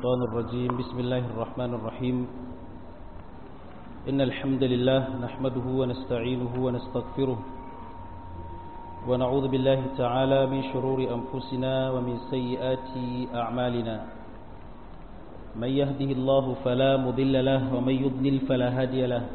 الشيطان الرجيم بسم الله الرحمن الرحيم إن الحمد لله نحمده ونستعينه ونستغفره ونعوذ بالله تعالى من شرور أنفسنا ومن سيئات أعمالنا من يهده الله فلا مضل له ومن يضلل فلا هادي له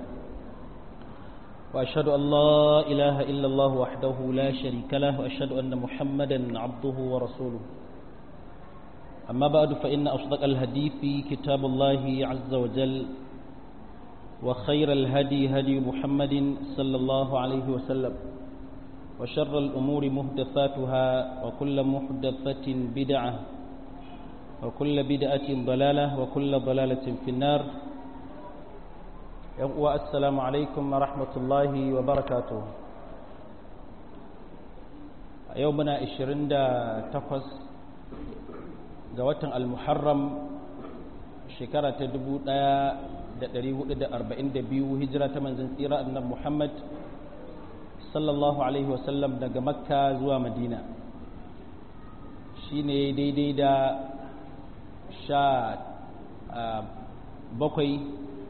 وأشهد أن لا إله إلا الله وحده لا شريك له وأشهد أن محمدا عبده ورسوله أما بعد فإن أصدق الحديث كتاب الله عز وجل وخير الهدي هدي محمد صلى الله عليه وسلم وشر الأمور محدثاتها وكل محدثة بدعة وكل بدعة ضلالة وكل ضلالة في النار السلام عليكم ورحمة الله وبركاته يومنا 28 ga watan al-muharram shekara ta 1442 hijira ta manzon tsira annabi Muhammad sallallahu alaihi wasallam daga makka zuwa madina shine daidai da sha bakwai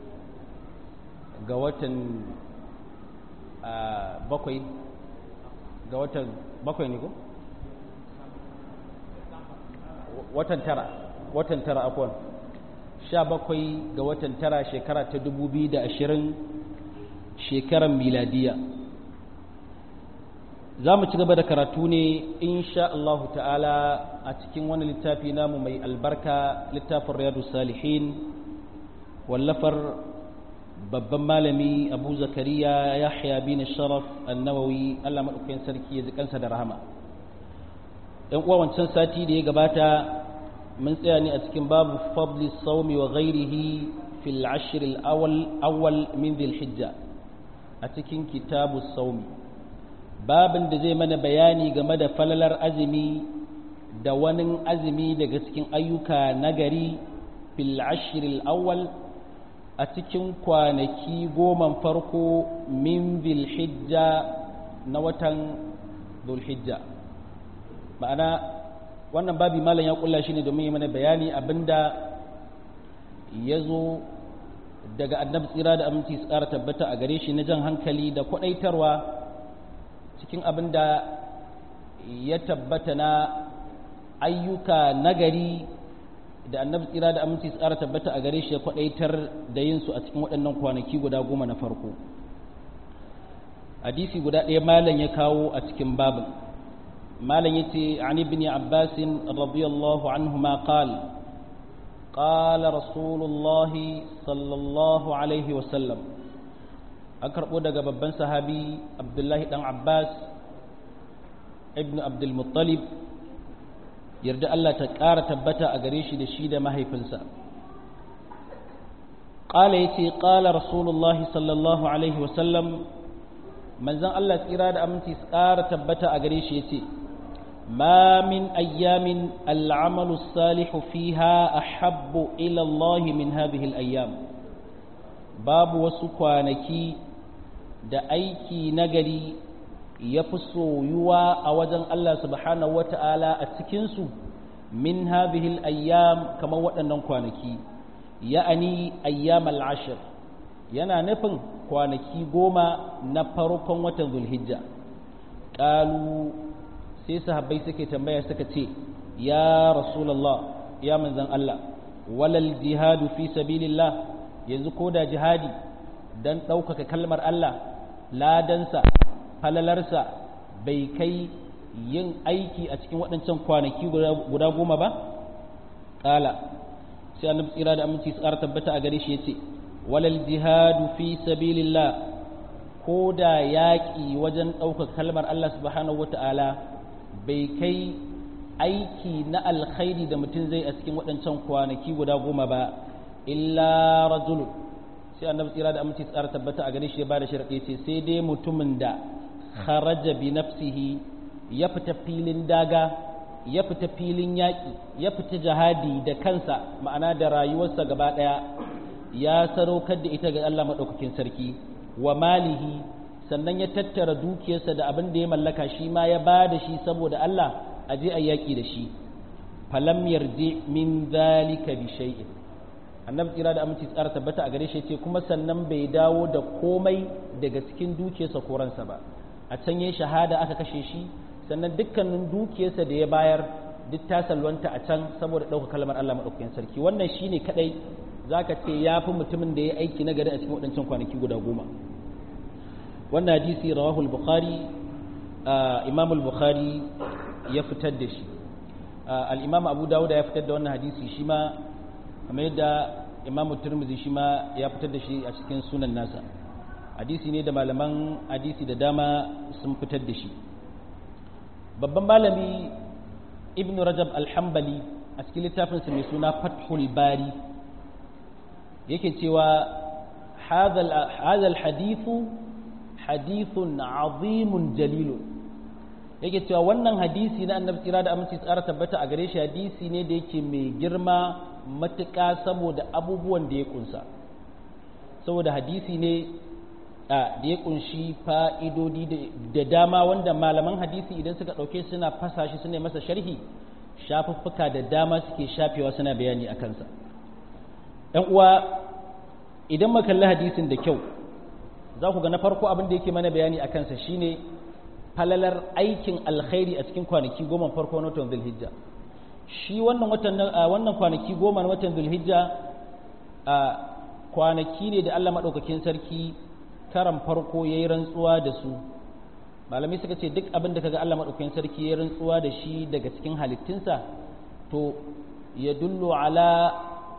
ga watan bakwai ga watan bakwai ne ko? watan tara watan tara akwai sha bakwai ga watan tara shekara ta dubu biyu da ashirin shekaran miladiya za mu ci gaba da karatu ne insha Allahu ta'ala a cikin wani littafi namu mai albarka littafin riyadu salihin wallafar babban malami abu zakariya yahya bin sharaf annawawi allah maɗaukakin sarki ya ji kansa da rahama ‘yan uwa wancan sati da ya gabata mun tsaya ne a cikin babu fadli saumi wa ghairihi fil ashir awwal min dhil hijja a cikin kitabu saumi babin da zai mana bayani game da falalar azumi da wani azumi daga cikin ayyuka nagari fil ashir awwal a cikin kwanaki goman farko min dhil hijja na watan dhul hijja ma'ana wannan babi malam ya kulla shi ne domin yi mana bayani abinda ya zo daga annabi tsira da aminci su ƙara tabbata a gare shi na jan hankali da kwaɗaitarwa cikin abinda ya tabbata na ayyuka nagari da annabi tsira da aminci su ƙara tabbata a gare shi ya kwaɗaitar da yin su a cikin waɗannan kwanaki guda goma na farko hadisi guda ɗaya malam ya kawo a cikin babin مالن يتي عن ابن عباس رضي الله عنهما قال قال رسول الله صلى الله عليه وسلم أكرب دقى ببن صحابي عبد الله بن عباس ابن عبد المطلب يرد الله تكار تبتا أغريش دشيد ما هي فنسا قال يتي قال رسول الله صلى الله عليه وسلم من زن الله تيراد أمتي سكار تبتا أغريش يتي ما من أيام العمل الصالح فيها أحب إلى الله من هذه الأيام باب وسكوانكي da aiki nagari ya fi soyuwa a wajen Allah subhanahu wa ta'ala a cikinsu min hadhihi ayyam kamar waɗannan kwanaki ya'ani ayyam al'ashir yana nufin kwanaki goma na farkon watan zulhijja ƙalu sai sahabbai suke tambaya suka ce ya rasulullah ya manzan Allah walal jihadu fi sabilillah yanzu ko da jihadi dan ɗaukaka kalmar Allah ladansa falalarsa bai kai yin aiki a cikin waɗancan kwanaki guda goma ba ƙala sai annabi tsira da aminci su ƙara tabbata a gare shi yace walal jihadu fi sabilillah ko da yaƙi wajen ɗaukaka kalmar Allah subhanahu wata'ala bai kai aiki na alkhairi da mutum zai a cikin waɗancan kwanaki guda goma ba illa rajul sai annabi tsira da aminci tsara tabbata a gare shi ya bada sharadi ce sai dai mutumin da kharaja bi nafsihi ya fita filin daga ya fita filin yaƙi ya fita jihadi da kansa ma'ana da rayuwarsa gaba ɗaya ya sadaukar da ita ga Allah maɗaukakin sarki wa malihi sannan ya tattara dukiyarsa da abin da ya mallaka shi ma ya ba da shi saboda Allah a je a yaƙi da shi falam yarji min zalika bi shay'in annabi tsira da aminci tsara tabbata a gare shi ce kuma sannan bai dawo da komai daga cikin dukiyarsa ko ransa ba a can yayin shahada aka kashe shi sannan dukkanin dukiyarsa da ya bayar duk ta salwanta a can saboda ɗauka kalmar Allah maɗaukakin sarki wannan shine kadai zaka ce ya fi mutumin da ya aiki na gari a cikin waɗancan kwanaki guda goma wannan hadisi rawahul bukhari imam al-bukhari ya fitar da shi al-imam abu dawud ya fitar da wannan hadisi shi ma kamar yadda imam turmizi shi ma ya fitar da shi a cikin sunan nasa hadisi ne da malaman hadisi da dama sun fitar da shi babban malami ibn rajab al-hambali a cikin littafinsa mai suna fathul bari yake cewa hadha al-hadithu hadithun azimun jalilun yake cewa wannan hadisi na annabi tsira da aminci tsara tabbata a gare shi hadisi ne da yake mai girma matuƙa saboda abubuwan da ya kunsa saboda hadisi ne da ya kunshi fa'idodi da dama wanda malaman hadisi idan suka ɗauke suna fasa shi suna masa sharhi shafuffuka da dama suke shafewa suna bayani a kansa ‘yan uwa idan makalli hadisin da kyau za ku ga na farko abin da yake mana bayani a kansa shine falalar aikin alkhairi a cikin kwanaki goma farko na watan zulhijja shi wannan watan wannan kwanaki goma na watan zulhijja a kwanaki ne da Allah madaukakin sarki karan farko yayi rantsuwa da su malamai suka ce duk abin da kaga Allah madaukakin sarki yayi rantsuwa da shi daga cikin halittunsa to ya dullu ala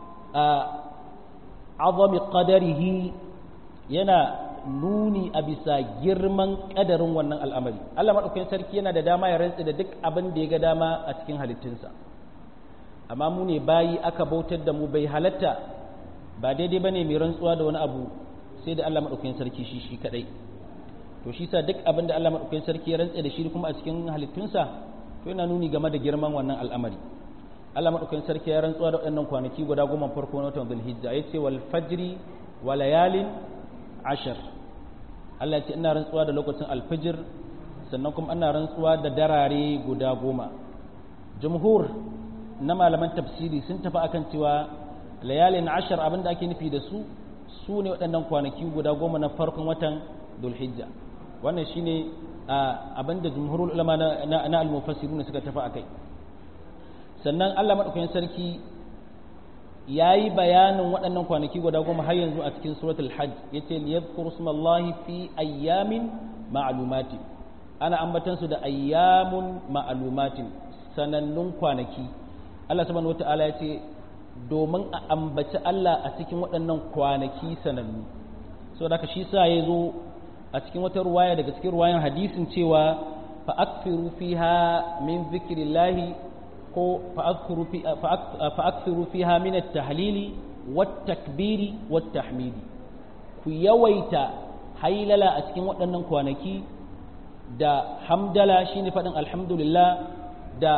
azami qadarihi yana nuni a bisa girman kadarin wannan al'amari Allah madaukakin sarki yana da dama ya rantsi da duk abin da ya ga dama a cikin halittunsa amma mu ne bayi aka bautar da mu bai halatta ba daidai ba ne mai rantsuwa da wani abu sai da Allah maɗaukakin sarki shi shi kaɗai to shi sa duk abin da Allah maɗaukakin sarki ya rantse da shi kuma a cikin halittunsa to yana nuni game da girman wannan al'amari Allah maɗaukakin sarki ya rantsuwa da waɗannan kwanaki guda goma farko na watan zulhijja ya ce wal fajri wa layalin ashar Allah ya ce ina rantsuwa da lokacin alfajir sannan kuma ina rantsuwa da darare guda goma jumhur na malaman tafsiri sun tafi akan cewa layalin ashar abinda ake nufi da su su ne waɗannan kwanaki guda goma na farkon watan dulhijja wannan shine abinda jumhurul ulama na al-mufassirun suka tafi akai sannan Allah madaukakin sarki yayi bayanin waɗannan kwanaki guda goma har yanzu a cikin suratul hajj yace liyadhkuru smallahi fi ayyamin ma'lumati ana ambatan su da ayyamun ma'lumatin sanannun kwanaki Allah subhanahu wata'ala ya ce domin a ambaci Allah a cikin waɗannan kwanaki sanannu so da shi sa ya zo a cikin wata ruwaya daga cikin ruwayan hadisin cewa fa akfiru fiha min zikrillahi ko fa akfiru fiha min at-tahlili wat takbiri wat tahmidi ku yawaita hailala a cikin waɗannan kwanaki da hamdala shine faɗin alhamdulillah da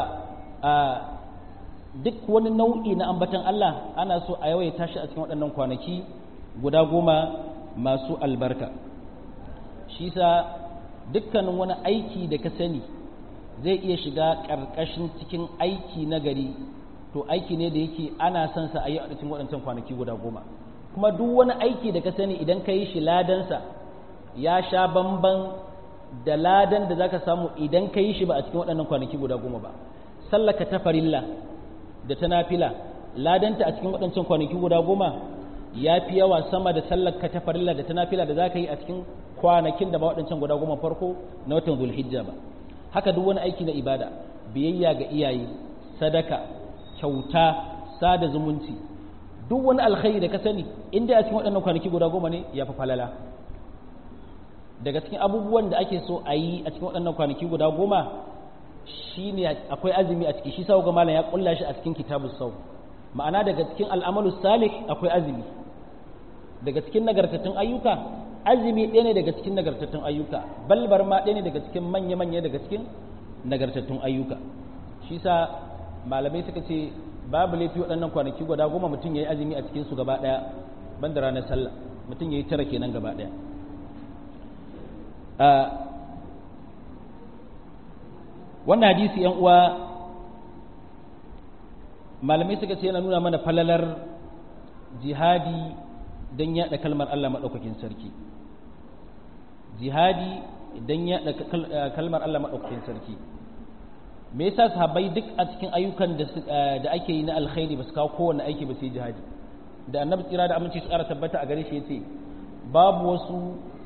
duk wani nau'i na ambatan Allah ana so a yawaita shi a cikin waɗannan kwanaki guda goma masu albarka shi sa dukkanin wani aiki da ka sani zai iya shiga ƙarƙashin cikin aiki na gari to aiki ne da yake ana son sa a yi a cikin waɗancan kwanaki guda goma kuma duk wani aiki da ka sani idan ka yi shi ladansa ya sha bamban da ladan da za ka samu idan ka yi shi ba a cikin waɗannan kwanaki guda goma ba sallaka ta farilla da ta nafila ladanta a cikin waɗancan kwanaki guda goma ya fi yawa sama da sallaka ta farilla da ta nafila da za ka yi a cikin kwanakin da ba waɗancan guda goma farko na watan zulhijja ba haka duk wani aiki na ibada biyayya ga iyaye sadaka kyauta sada zumunci duk wani alkhairi da ka sani inda a cikin waɗannan kwanaki guda goma ne ya fi falala daga cikin abubuwan da ake so a yi a cikin waɗannan kwanaki guda goma shine akwai azumi a ciki shi sau ga malam ya kulla shi a cikin kitabu sau ma'ana daga cikin al'amalu salih akwai azumi daga cikin nagartattun ayyuka azumi ɗaya ne daga cikin nagartattun ayyuka balbar ma ɗaya ne daga cikin manya-manya daga cikin nagartattun ayyuka shi sa malamai suka ce babu laifi waɗannan kwanaki guda goma mutum ya yi azumi a cikin su gaba ɗaya ban da ranar sallah mutum ya yi tara kenan gaba ɗaya wannan hadisi yan uwa malamai suka ce yana nuna mana falalar jihadi don yaɗa kalmar Allah maɗaukakin sarki jihadi don yaɗa kalmar Allah maɗaukakin sarki me yasa sahabbai duk a cikin ayyukan da ake yi na alkhairi ba su kawo kowane aiki ba sai jihadi da annabi tsira da aminci su ƙara tabbata a gare shi yace babu wasu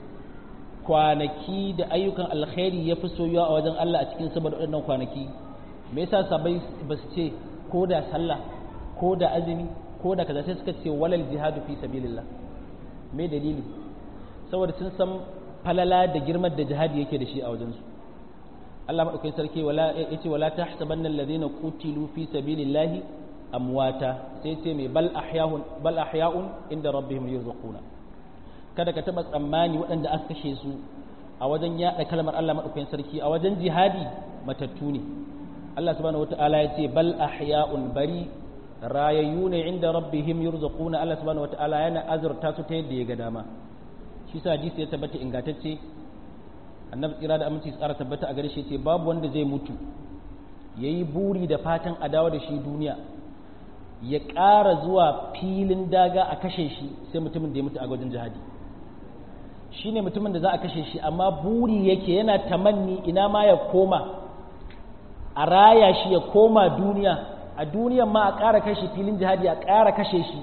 kwanaki da ayyukan alkhairi ya fi soyuwa a wajen Allah a cikin saboda waɗannan kwanaki me yasa sahabbai ba su ce ko da sallah ko da azumi ko da kaza sai suka ce walal jihadu fi sabilillah me dalili saboda sun san falala da girman da jihadi yake da shi a wajensu Allah madaukakin sarki wala yace wala tahsabanna alladhina qutilu fi sabilillahi amwata sai ce mai bal ahya'un bal ahya'un inda rabbihim yurzaquna kada ka taba tsammani waɗanda aka kashe su a wajen yaɗa kalmar Allah madaukakin sarki a wajen jihadi matattu ne Allah subhanahu wataala ya ce bal ahya'un bari rayayyu ne inda rabbihim yurzaquna Allah subhanahu wataala yana azurta su ta yadda ya ga dama shi sa hadisi ya tabbata ingantacce annabi tsira da aminci tsara tabbata a gare shi ce babu wanda zai mutu yayi buri da fatan a dawo da shi duniya ya ƙara zuwa filin daga a kashe shi sai mutumin da ya mutu a gwajin jihadi shine mutumin da za a kashe shi amma buri yake yana tamanni ina ma ya koma a raya shi ya koma duniya a duniyan ma a ƙara kashe filin jihadi a ƙara kashe shi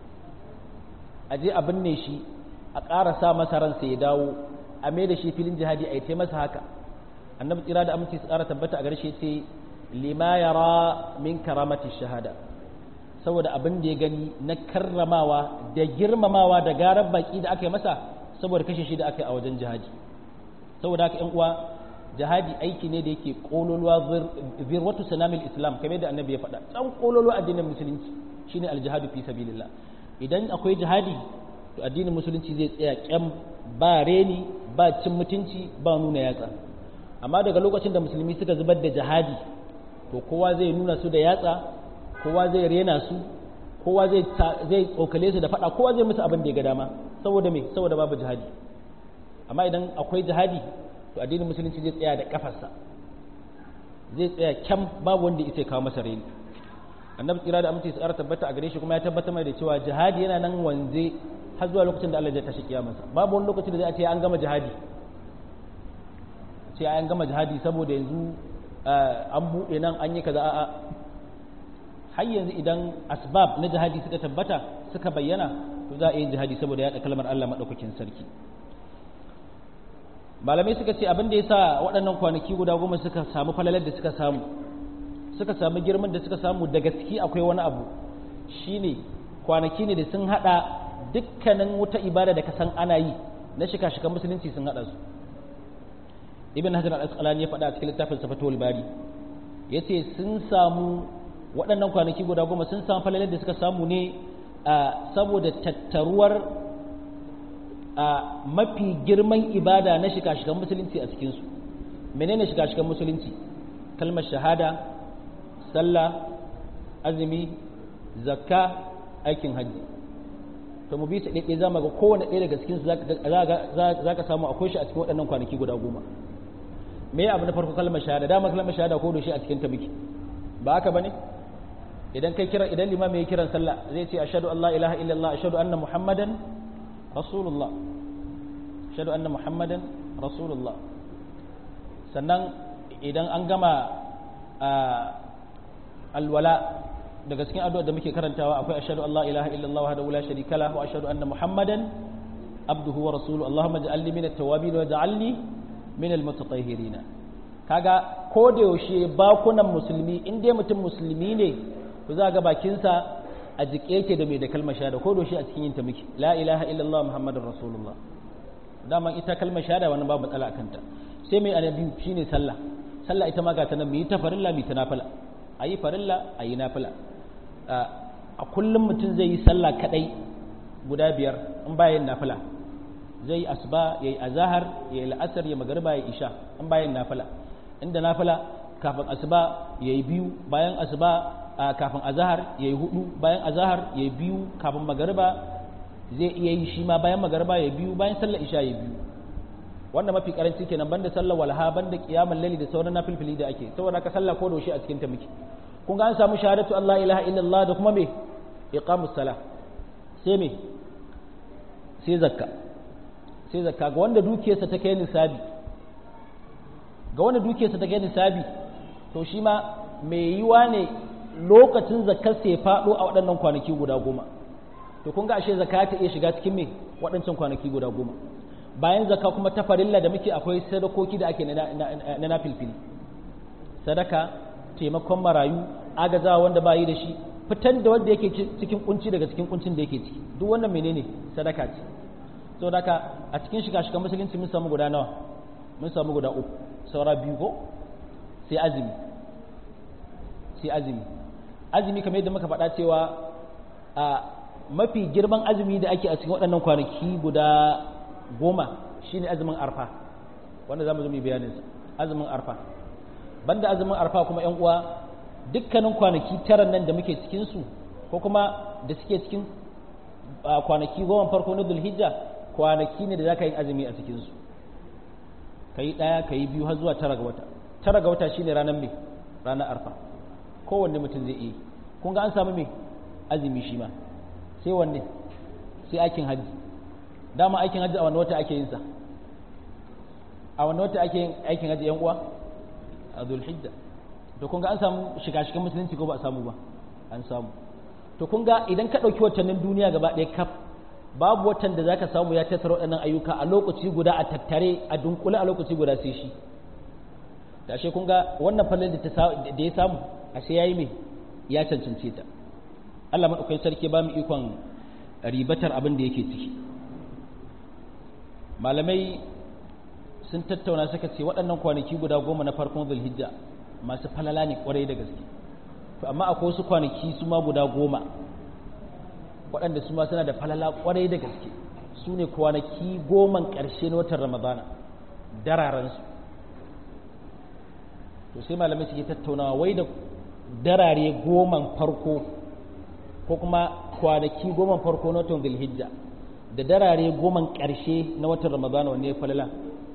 a je a binne shi a ƙara sa masa ransa ya dawo a mai da shi filin jihadi a yi masa haka annabi tsira da aminci su ƙara tabbata a garshe ce lima yara min karamati shahada saboda abin da ya gani na karramawa da girmamawa da garar baki da aka yi masa saboda kashe shi da aka yi a wajen jihadi saboda haka yan uwa jihadi aiki ne da yake kololuwa zirwatu sanamil islam kamar da annabi ya faɗa can kololuwa addinin musulunci shine aljihadu fi sabilillah idan akwai jihadi to addinin musulunci zai tsaya kyam ba reni ba cin mutunci ba nuna yatsa amma daga lokacin da musulmi suka zubar da jihadi to kowa zai nuna su da yatsa kowa zai rena su kowa zai zai tsokale su da faɗa kowa zai musu abin da ya ga dama saboda me saboda babu jihadi amma idan akwai jihadi to addinin musulunci zai tsaya da kafarsa zai tsaya kyam babu wanda ya kawo masa reni annabi tsira da aminci tsara tabbata a gare shi kuma ya tabbata mai da cewa jihadi yana nan wanze har zuwa lokacin da Allah zai tashi kiyamarsa babu wani lokacin da zai ce an gama jihadi ce an gama jihadi saboda yanzu an buɗe nan an yi kaza a'a har yanzu idan asbab na jihadi suka tabbata suka bayyana to za a yi jihadi saboda yaɗa kalmar Allah maɗaukakin sarki malamai suka ce abin da ya sa waɗannan kwanaki guda goma suka samu falalar da suka samu suka samu girman da suka samu da gaske akwai wani abu shine kwanaki ne da sun hada dukkanin wata ibada da ka san ana yi na shika-shikan musulunci sun hada su ibn hajar al-asqalani ya faɗa a cikin littafin safatul bari yace sun samu waɗannan kwanaki guda goma sun samu falalar da suka samu ne saboda tattaruwar mafi girman ibada na shika-shikan musulunci a cikinsu menene shika-shikan musulunci kalmar shahada sallah azumi zakka aikin hajji to mu bi su ɗaiɗai za mu ga kowane ɗaya daga cikinsu za ka samu akwai shi a cikin waɗannan kwanaki guda goma me abu na farko kalmar shahada dama kalmar shahada ko da shi a cikin ta biki ba haka bane idan kai kira idan limami ya kiran sallah zai ce ashhadu an la ilaha illallah ashhadu anna muhammadan rasulullah ashhadu anna muhammadan rasulullah sannan idan an gama alwala daga cikin addu'a da muke karantawa akwai ashhadu an la ilaha illallah wahdahu la sharika lahu wa ashhadu anna muhammadan abduhu wa rasuluhu allahumma ij'alni min at-tawwabin wa ij'alni min al-mutatahhirin kaga ko da yaushe bakunan musulmi in dai mutum musulmi ne to za ga bakinsa a jike yake da mai da kalmar shahada ko da yaushe a cikin yin ta muke la ilaha illallah muhammadur rasulullah dama ita kalmar shahada wannan babu matsala akan ta sai mai annabi shine sallah sallah ita ma ga ta nan mu yi ta farilla mu yi ta nafila ayi farilla ayi nafila a kullum mutum zai yi sallah kadai guda biyar in bayan nafila zai yi asuba ya yi azahar ya yi la'asar ya magariba ya isha in bayan nafila inda nafila kafin asuba ya yi biyu bayan asuba kafin azahar ya yi hudu bayan azahar ya yi biyu kafin magariba zai iya yi shi ma bayan magariba ya yi biyu bayan sallar isha ya yi biyu wannan mafi karanci kenan banda sallar walha banda kiyamul laili da sauran nafilfili da ake saboda ka sallah ko da a cikin ta muke kun ga an samu shahadatu Allah ilaha illallah da kuma me iqamus sala sai me sai zakka sai zakka ga wanda dukiyarsa ta kai nisabi ga wanda dukiyarsa ta kai nisabi to shi ma mai yiwa ne lokacin zakkar sai faɗo a waɗannan kwanaki guda goma to kun ga ashe zakka ta iya shiga cikin me waɗancan kwanaki guda goma bayan zakka kuma ta farilla da muke akwai sadakoki da ake na na filfili sadaka taimakon marayu agazawa wanda ba yi da shi fitar da wanda yake cikin kunci daga cikin kuncin da yake ciki duk wannan menene sadaka ce so daka a cikin shiga shiga musulunci mun samu guda nawa mun samu guda uku saura biyu ko sai azumi sai azumi azumi kamar yadda muka faɗa cewa a mafi girman azumi da ake a cikin waɗannan kwanaki guda goma shine azumin arfa wanda za mu zo mu bayanin azumin arfa banda azumin arfa kuma yan uwa dukkanin kwanaki tara nan da muke cikin su ko kuma da suke cikin kwanaki goma farko na dulhijja kwanaki ne da za ka yi azumi a cikin su ka yi ɗaya ka yi biyu har zuwa tara ga wata tara ga wata shine ranar mai ranar arfa kowanne mutum zai iya kun ga an samu mai azumi shi ma sai wanne sai aikin hajji dama aikin hajji a wanne wata ake yin sa a wanne wata ake yin aikin hajji yan uwa a zulhijja to kun ga an samu shiga-shigan musulunci ko ba a samu ba an samu to kun ga idan ka ɗauki watannin duniya gaba ɗaya kaf babu watan da zaka samu ya tattara waɗannan ayyuka a lokaci guda a tattare a dunkule a lokaci guda sai shi da ashe kun ga wannan fallar da ya samu ashe yayi me ya cancance ta Allah madaukakin sarki ba mu ikon ribatar abin da yake ciki malamai sun tattauna suka ce waɗannan kwanaki guda goma na farkon zulhijja masu falala ne kwarai da gaske to amma akwai wasu kwanaki su ma guda goma waɗanda su ma suna da falala kwarai da gaske su ne kwanaki goman ƙarshe na watan ramadana dararensu to sai malamai suke tattaunawa wai da darare goman farko ko kuma kwanaki goman farko na watan zulhijja da darare goman ƙarshe na watan ramadana wanne ya falala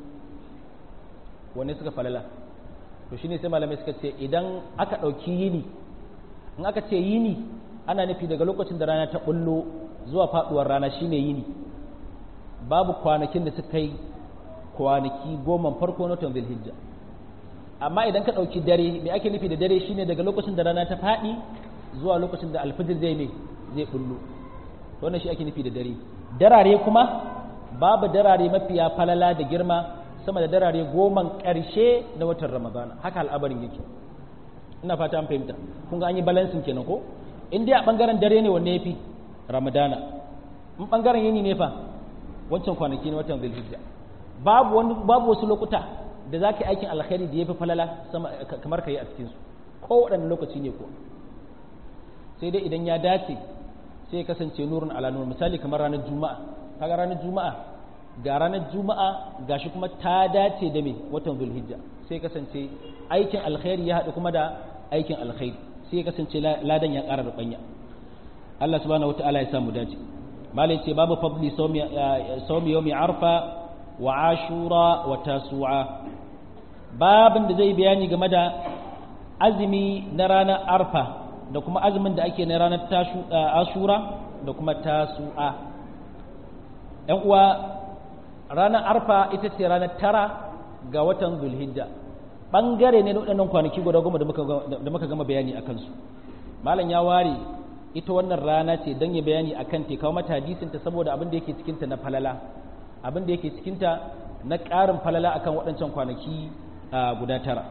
wanne suka falala to shine sai malamai suka ce idan aka ɗauki yini in aka ce yini ana nufi daga lokacin da rana ta bullo zuwa faduwar rana shine yini babu kwanakin da suka yi kwanaki goma farko na watan zulhijja amma idan ka ɗauki dare me ake nufi da dare shine daga lokacin da rana ta faɗi zuwa lokacin da alfijir zai ne zai bullo wannan shi ake nufi da dare darare kuma babu darare mafiya falala da girma sama da darare goman ƙarshe na watan ramadana haka al'abarin yake ina fata an fahimta kun ga an yi balansin kenan ko in dai a bangaren dare ne wanne yafi ramadana in bangaren yini ne fa wancan kwanaki na watan zulhijja babu wani babu wasu lokuta da za ka yi aikin alkhairi da yafi falala kamar ka yi a cikin su ko waɗanne lokaci ne ko sai dai idan ya dace sai ya kasance nurun ala nur misali kamar ranar juma'a kaga ranar juma'a ga ranar juma'a gashi kuma ta dace da me watan zulhijja sai kasance aikin alkhairi ya haɗu kuma da aikin alkhairi sai ya kasance ladan ya ƙara rubanya Allah subhanahu wataala ya samu dace malai ce babu fadli sawmi yawmi arfa wa ashura wa tasu'a babin da zai bayani game da azumi na ranar arfa da kuma azumin da ake na ranar ashura da kuma tasu'a ‘yan uwa ranar arfa ita ce ranar tara ga watan zulhijja ɓangare ne na waɗannan kwanaki guda goma da muka gama bayani a kansu malam ya ware ita wannan rana ce don ya bayani a kan kawo mata hadisinta saboda abin da yake cikinta na falala abin da yake cikinta na ƙarin falala akan waɗancan kwanaki guda tara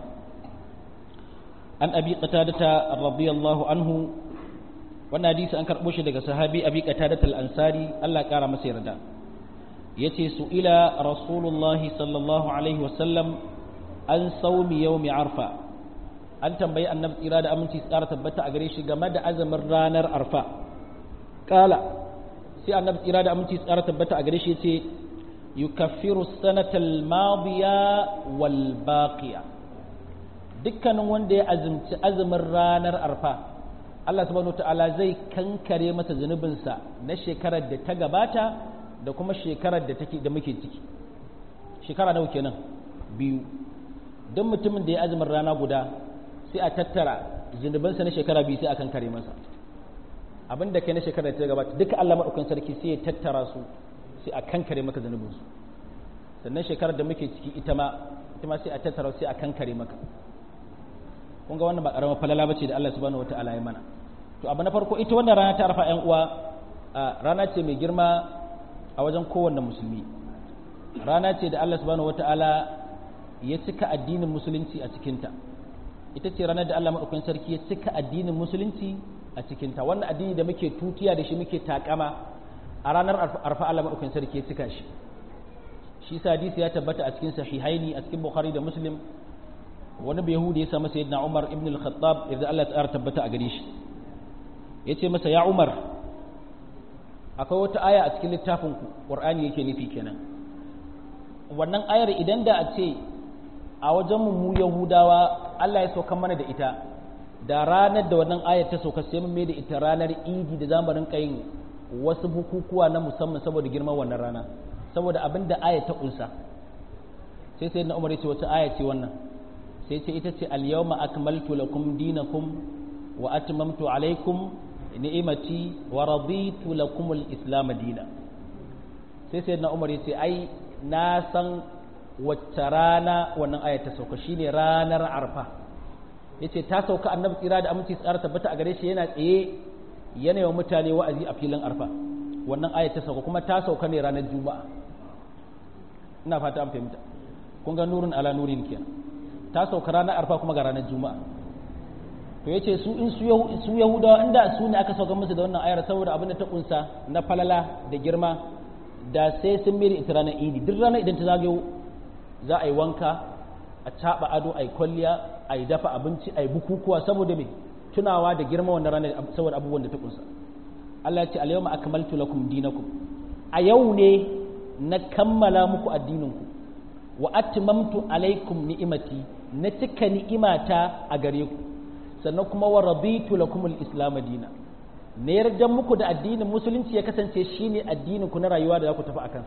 an abi qatadata radiyallahu anhu wannan hadisi an karɓo shi daga sahabi abi qatadata al-ansari Allah ƙara masa yarda yace su ila rasulullahi sallallahu alaihi wasallam an saumi yawmi arfa an tambayi annabi tsira da aminci tsara tabbata a gare shi game da azumin ranar arfa kala sai annabi tsira da aminci tsara tabbata a gare shi yace yukaffiru sanatal madiya wal baqiya dukkanin wanda ya azumci azumin ranar arfa Allah subhanahu ta'ala zai kankare masa zunubinsa na shekarar da ta gabata da kuma shekarar da take da muke ciki shekara nawa kenan biyu don mutumin da ya azumin rana guda sai a tattara zunubansa na shekara biyu sai a kankare masa abin da kai na shekara ta gabata duka Allah maɗaukan sarki sai ya tattara su sai a kankare maka zunubinsu sannan shekarar da muke ciki ita ma ita ma sai a tattara sai a kankare maka kun ga wannan ba karamar falala bace da Allah subhanahu wataala ya mana to abu na farko ita wannan rana ta arfa ƴan uwa rana ce mai girma a wajen kowanne musulmi rana ce da Allah subhanahu wataala ya cika addinin musulunci a cikinta ita ce ranar da Allah maɗaukakin sarki ya cika addinin musulunci a cikinta wannan addini da muke tutiya da shi muke takama a ranar arfa Allah maɗaukakin sarki ya cika shi shi sa hadisi ya tabbata a cikin sahihaini a cikin bukhari da muslim wani bai yahudi ya sa masa yadda umar ibn al-khattab yadda Allah ya tabbata a gare shi ya ce masa ya umar akwai wata aya a cikin littafin ku qur'ani yake nufi kenan wannan ayar idan da a ce a wajen mu yahudawa Allah ya sauka mana da ita da ranar da wannan ayar ta sauka sai mun mai da ita ranar idi da zamu rinka yin wasu bukukuwa na musamman saboda girman wannan rana saboda abin da ayar ta kunsa sai sai na umar ya ce wata aya ce wannan sai ce ita ce al-yawma akmaltu lakum dinakum wa atmamtu alaikum ni'imati wa raditu lakum al-islam dina sai sai na umar ya ce ai na san wacce rana wannan aya ta sauka shine ranar arfa yace ta sauka annabi tsira da aminci tsara tabbata a gare shi yana tsaye yana yawan mutane wa'azi a filin arfa wannan aya ta sauka kuma ta sauka ne ranar juma'a ina fata an fahimta kun ga nurin ala nurin kenan ta sauka ranar arfa kuma ga ranar juma'a to yace su in su yahudawa inda su ne aka sauka musu da wannan ayar saboda abin da ta kunsa na falala da girma da sai sun mere ita ranar idi duk ranar idan ta zagayo za a yi wanka a caɓa ado a yi kwalliya a yi dafa abinci a yi bukukuwa saboda me tunawa da girma wannan ranar saboda abubuwan da ta kunsa Allah ya ce al-yawma akmaltu lakum dinakum a yau ne na kammala muku addininku wa atmamtu alaikum ni'imati na cika ni'imata a gare ku sannan kuma wa raditu lakum al-islam dina ne yarda muku da addinin musulunci ya kasance shine addinin ku na rayuwa da za ku tafi akan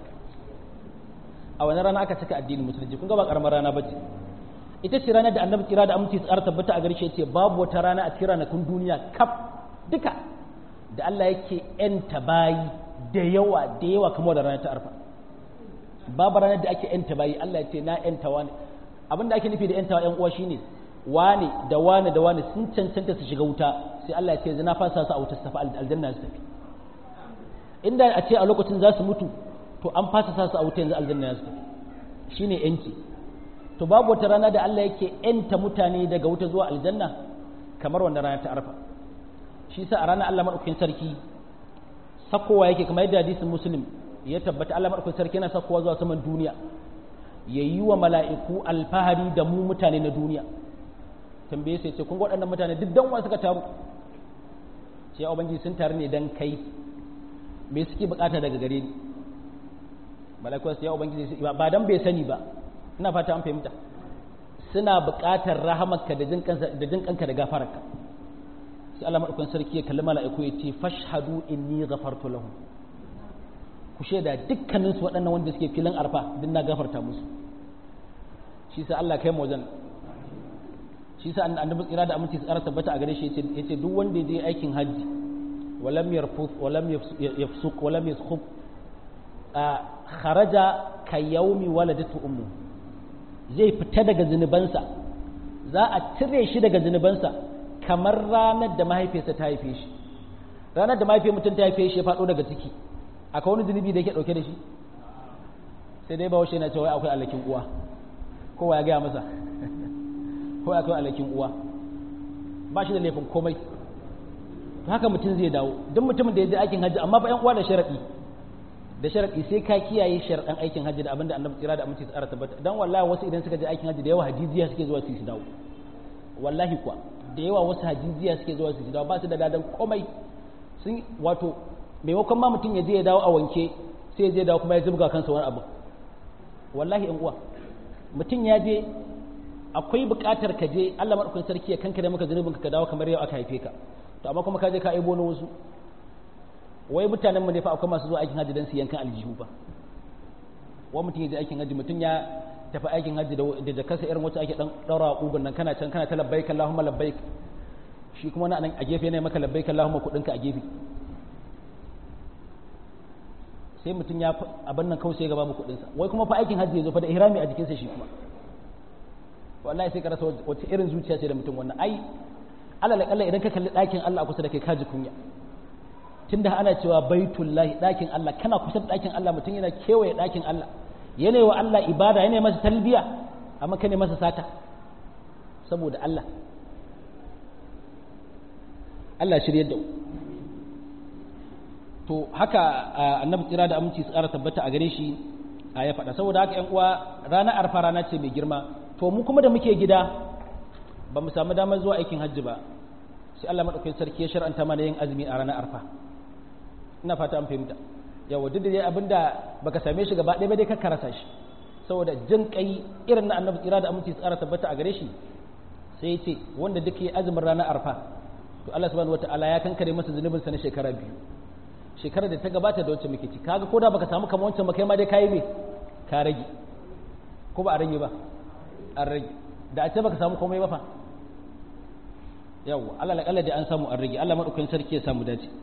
a wani rana aka cika addinin musulunci kun ga ba karamar rana bace ita ce ranar da annabi kira da aminci tsara tabbata a gare shi yace babu wata rana a cikin ranakun duniya kaf duka da Allah yake yanta bayi da yawa da yawa kamar da ranar ta arfa babu ranar da ake yanta bayi Allah ya ce na yanta wani abin da ake nufi da yantawa yan uwa shine wani da wani da wani sun cancanta su shiga wuta sai Allah ya ce zina fasa su a wuta su tafi aljanna su tafi inda a ce a lokacin za su mutu to an fasa sa su a wuta yanzu aljanna su tafi shine yanci to babu wata rana da Allah yake yanta mutane daga wuta zuwa aljanna kamar wannan rana ta arfa shi sa a ranar Allah madaukakin sarki sakowa yake kamar yadda hadisin muslim ya tabbata Allah madaukakin sarki yana sakowa zuwa saman duniya ya yi wa mala'iku alfahari da mu mutane na duniya tambaye sai ce kun ga waɗannan mutane duk dan suka taru sai ubangiji sun taru ne dan kai me suke bukata daga gare ni mala'iku sai ya ubangiji ba dan bai sani ba ina fata an fahimta suna bukatar rahamarka da jin kanka da jin kanka da gafararka sai Allah madaukakin sarki ya kalli mala'iku ya ce fashhadu inni ghafartu lahum ku shaida dukkanin su waɗannan wanda suke filin arfa din na gafarta musu shi sa Allah kai mu wajen shi sa annabi tsira da aminci tsara tabbata a gare shi yace duk wanda ya je aikin hajji walam yarfus walam yafsuq walam yaskhub kharaja ka yaumi waladatu ummu zai fita daga zunubansa za a cire shi daga zunubansa kamar ranar da mahaifiyarsa ta haife shi ranar da mahaifiyar mutum ta haife shi ya faɗo daga ciki akwai wani zunubi da yake ɗauke da shi sai dai bahaushe na cewa akwai alakin uwa kowa ya gaya masa ko akwai alakin uwa ba shi da laifin komai haka mutum zai dawo duk mutumin da ya je aikin hajji amma fa yan uwa da sharaɗi da sharaɗi sai ka kiyaye sharaɗan aikin hajji da abin da annabi tsira da aminci tsara tabbata dan wallahi wasu idan suka je aikin hajji da yawa hajijiya suke zuwa su su dawo wallahi kuwa da yawa wasu hajijiya suke zuwa su su dawo ba su da dadan komai sun wato maimakon ma mutum ya je ya dawo a wanke sai ya je dawo kuma ya zubga kansa wani abu wallahi in uwa mutum ya je akwai buƙatar ka je Allah madaukakin sarki ya kankare maka zunubinka ka dawo kamar yau aka haife ka to amma kuma ka je ka aibo na wasu wai mutanen mu ne fa akwai masu zuwa aikin hajji don su yankan aljihu ba wani mutum ya je aikin hajji mutum ya tafi aikin hajji da jakarsa irin wacce ake dan daura a kugun nan kana can kana ta labbaik Allahumma labbaik shi kuma na nan a gefe ne maka labbaik Allahumma kudinka a gefe sai mutum ya abin nan kawai sai gaba mu kudinsa wai kuma fa aikin hajji ya zo fa da ihrami a jikinsa shi kuma wallahi sai ka rasa wace irin zuciya ce da mutum wannan ai alal kalla idan ka kalli ɗakin Allah a kusa da kai kaji kunya tunda ana cewa baitullahi ɗakin Allah kana kusa da ɗakin Allah mutum yana kewaye ɗakin Allah yana wa Allah ibada yana masa talbiya amma kane masa sata saboda Allah Allah shirye da to haka annabi tsira da aminci tsara tabbata a gare shi a ya faɗa saboda haka ƴan uwa ranar arfa rana ce mai girma to mu kuma da muke gida ba mu samu damar zuwa aikin hajji ba sai Allah madaukakin sarki ya shar'anta mana yin azumi a ranar arfa ina fata an fahimta yawa duk da dai abinda baka same shi gaba ɗaya ba dai ka karasa shi saboda jin kai irin na annabi tsira da aminci tsara tabbata a gare shi sai ya ce wanda duk ya azumin ranar arfa to Allah subhanahu wataala ya kankare masa zunubinsa na shekara biyu shekarar da ta gabata da wacce muke ci kaga ko da baka samu kamar wancan ba kai ma dai kayi me ka rage ko ba a rage ba an rage da a ce baka samu komai ba fa yawwa Allah la kalla da an samu an rage Allah madaukakin sarki ya samu dace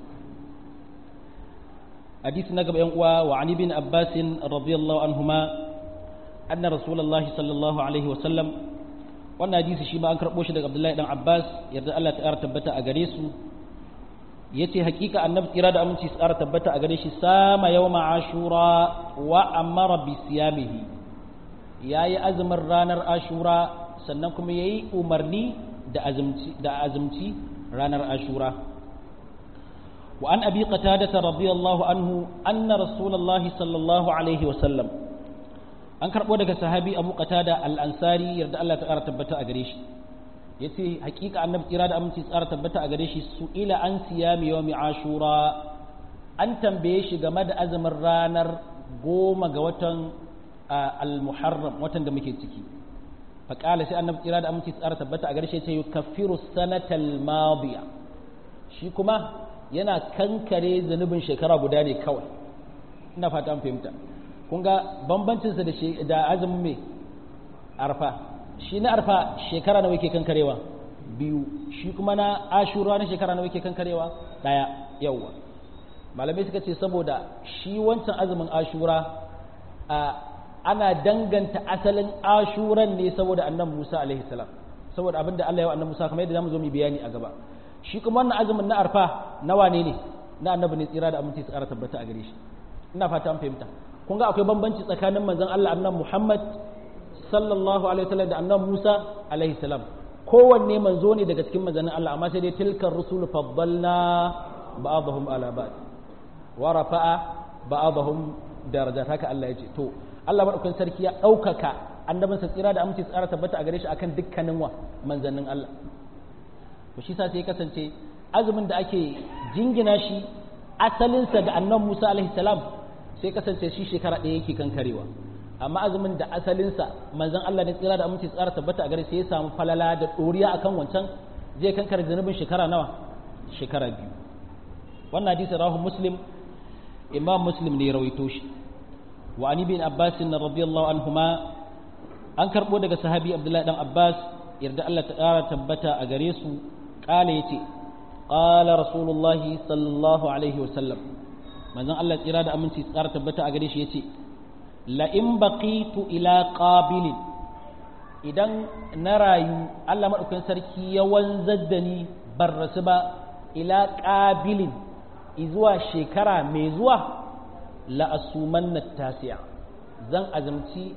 hadisi na gaba yan uwa wa ani bin abbas radiyallahu anhuma anna rasulullahi sallallahu alaihi wa sallam wannan hadisi shi ma an karbo shi daga abdullahi dan abbas yarda Allah ta tabbata a gare su yace hakika annabi kira da aminci tsara tabbata a gare shi sama yawma ashura wa amara bi siyamihi yayi azumin ranar ashura sannan kuma yayi umarni da azumci da azumci ranar ashura wa an abi qatada radiyallahu anhu anna rasulullahi sallallahu alaihi wa sallam an karbo daga sahabi abu qatada al-ansari yarda Allah ta kara tabbata a gare shi yace hakika annabi tsira da aminci tsara tabbata a gare shi su ila an siyami yawmi ashura an tambaye shi game da azumin ranar goma ga watan al-muharram watan da muke ciki faƙala sai annabi tsira da aminci tsara tabbata a gare shi yace yukaffiru sanatal madiya shi kuma yana kankare zanubin shekara guda ne kawai ina fata an fahimta kun ga bambancinsa da azumin mai arfa shi na arfa shekara nawa yake kankarewa biyu shi kuma na ashura na shekara nawa yake kankarewa daya yawwa malamai suka ce saboda shi wancan azumin ashura ana danganta asalin ashuran ne saboda annabi Musa alaihi salam saboda abinda Allah ya wa annabi Musa kamar yadda zamu zo mu bayani a gaba shi kuma wannan azumin na arfa na wane ne na annabi ne tsira da aminci su ƙara tabbata a gare shi ina fata an fahimta kun ga akwai bambanci tsakanin manzon Allah annabi Muhammad sallallahu alaihi wasallam da annabi Musa alaihi salam kowanne manzo ne daga cikin manzannin Allah amma sai dai tilkar rusul faddalna ba'dahum ala ba'd wa rafa'a ba'dahum darajat haka Allah ya ce to Allah madaukakin sarki ya ɗaukaka annabinsa tsira da aminci tsara tabbata a gare shi akan dukkanin wa manzannin Allah to shi sa sai kasance azumin da ake jingina shi asalinsa da annabi Musa alaihi salam sai kasance shi shekara ɗaya yake kankarewa amma azumin da asalinsa manzon Allah ne tsira da aminci tsara tabbata a gare sai ya samu falala da ɗoriya akan wancan zai kankare zanubin shekara nawa shekara biyu wannan hadisi rahu muslim imam muslim ne ya rawaito shi wa ani bin abbas radiyallahu anhuma an karbo daga sahabi abdullahi dan abbas yarda Allah ta ƙara tabbata a gare su ƙala yace qala rasulullahi sallallahu alaihi wasallam manzon Allah tsira da aminci tsara tabbata a gare shi yace la in baqitu ila qabilin idan na rayu Allah madaukakin sarki ya wanzar da ni bar rasu ba ila qabilin izuwa shekara mai zuwa la asumanna tasi'a zan azumci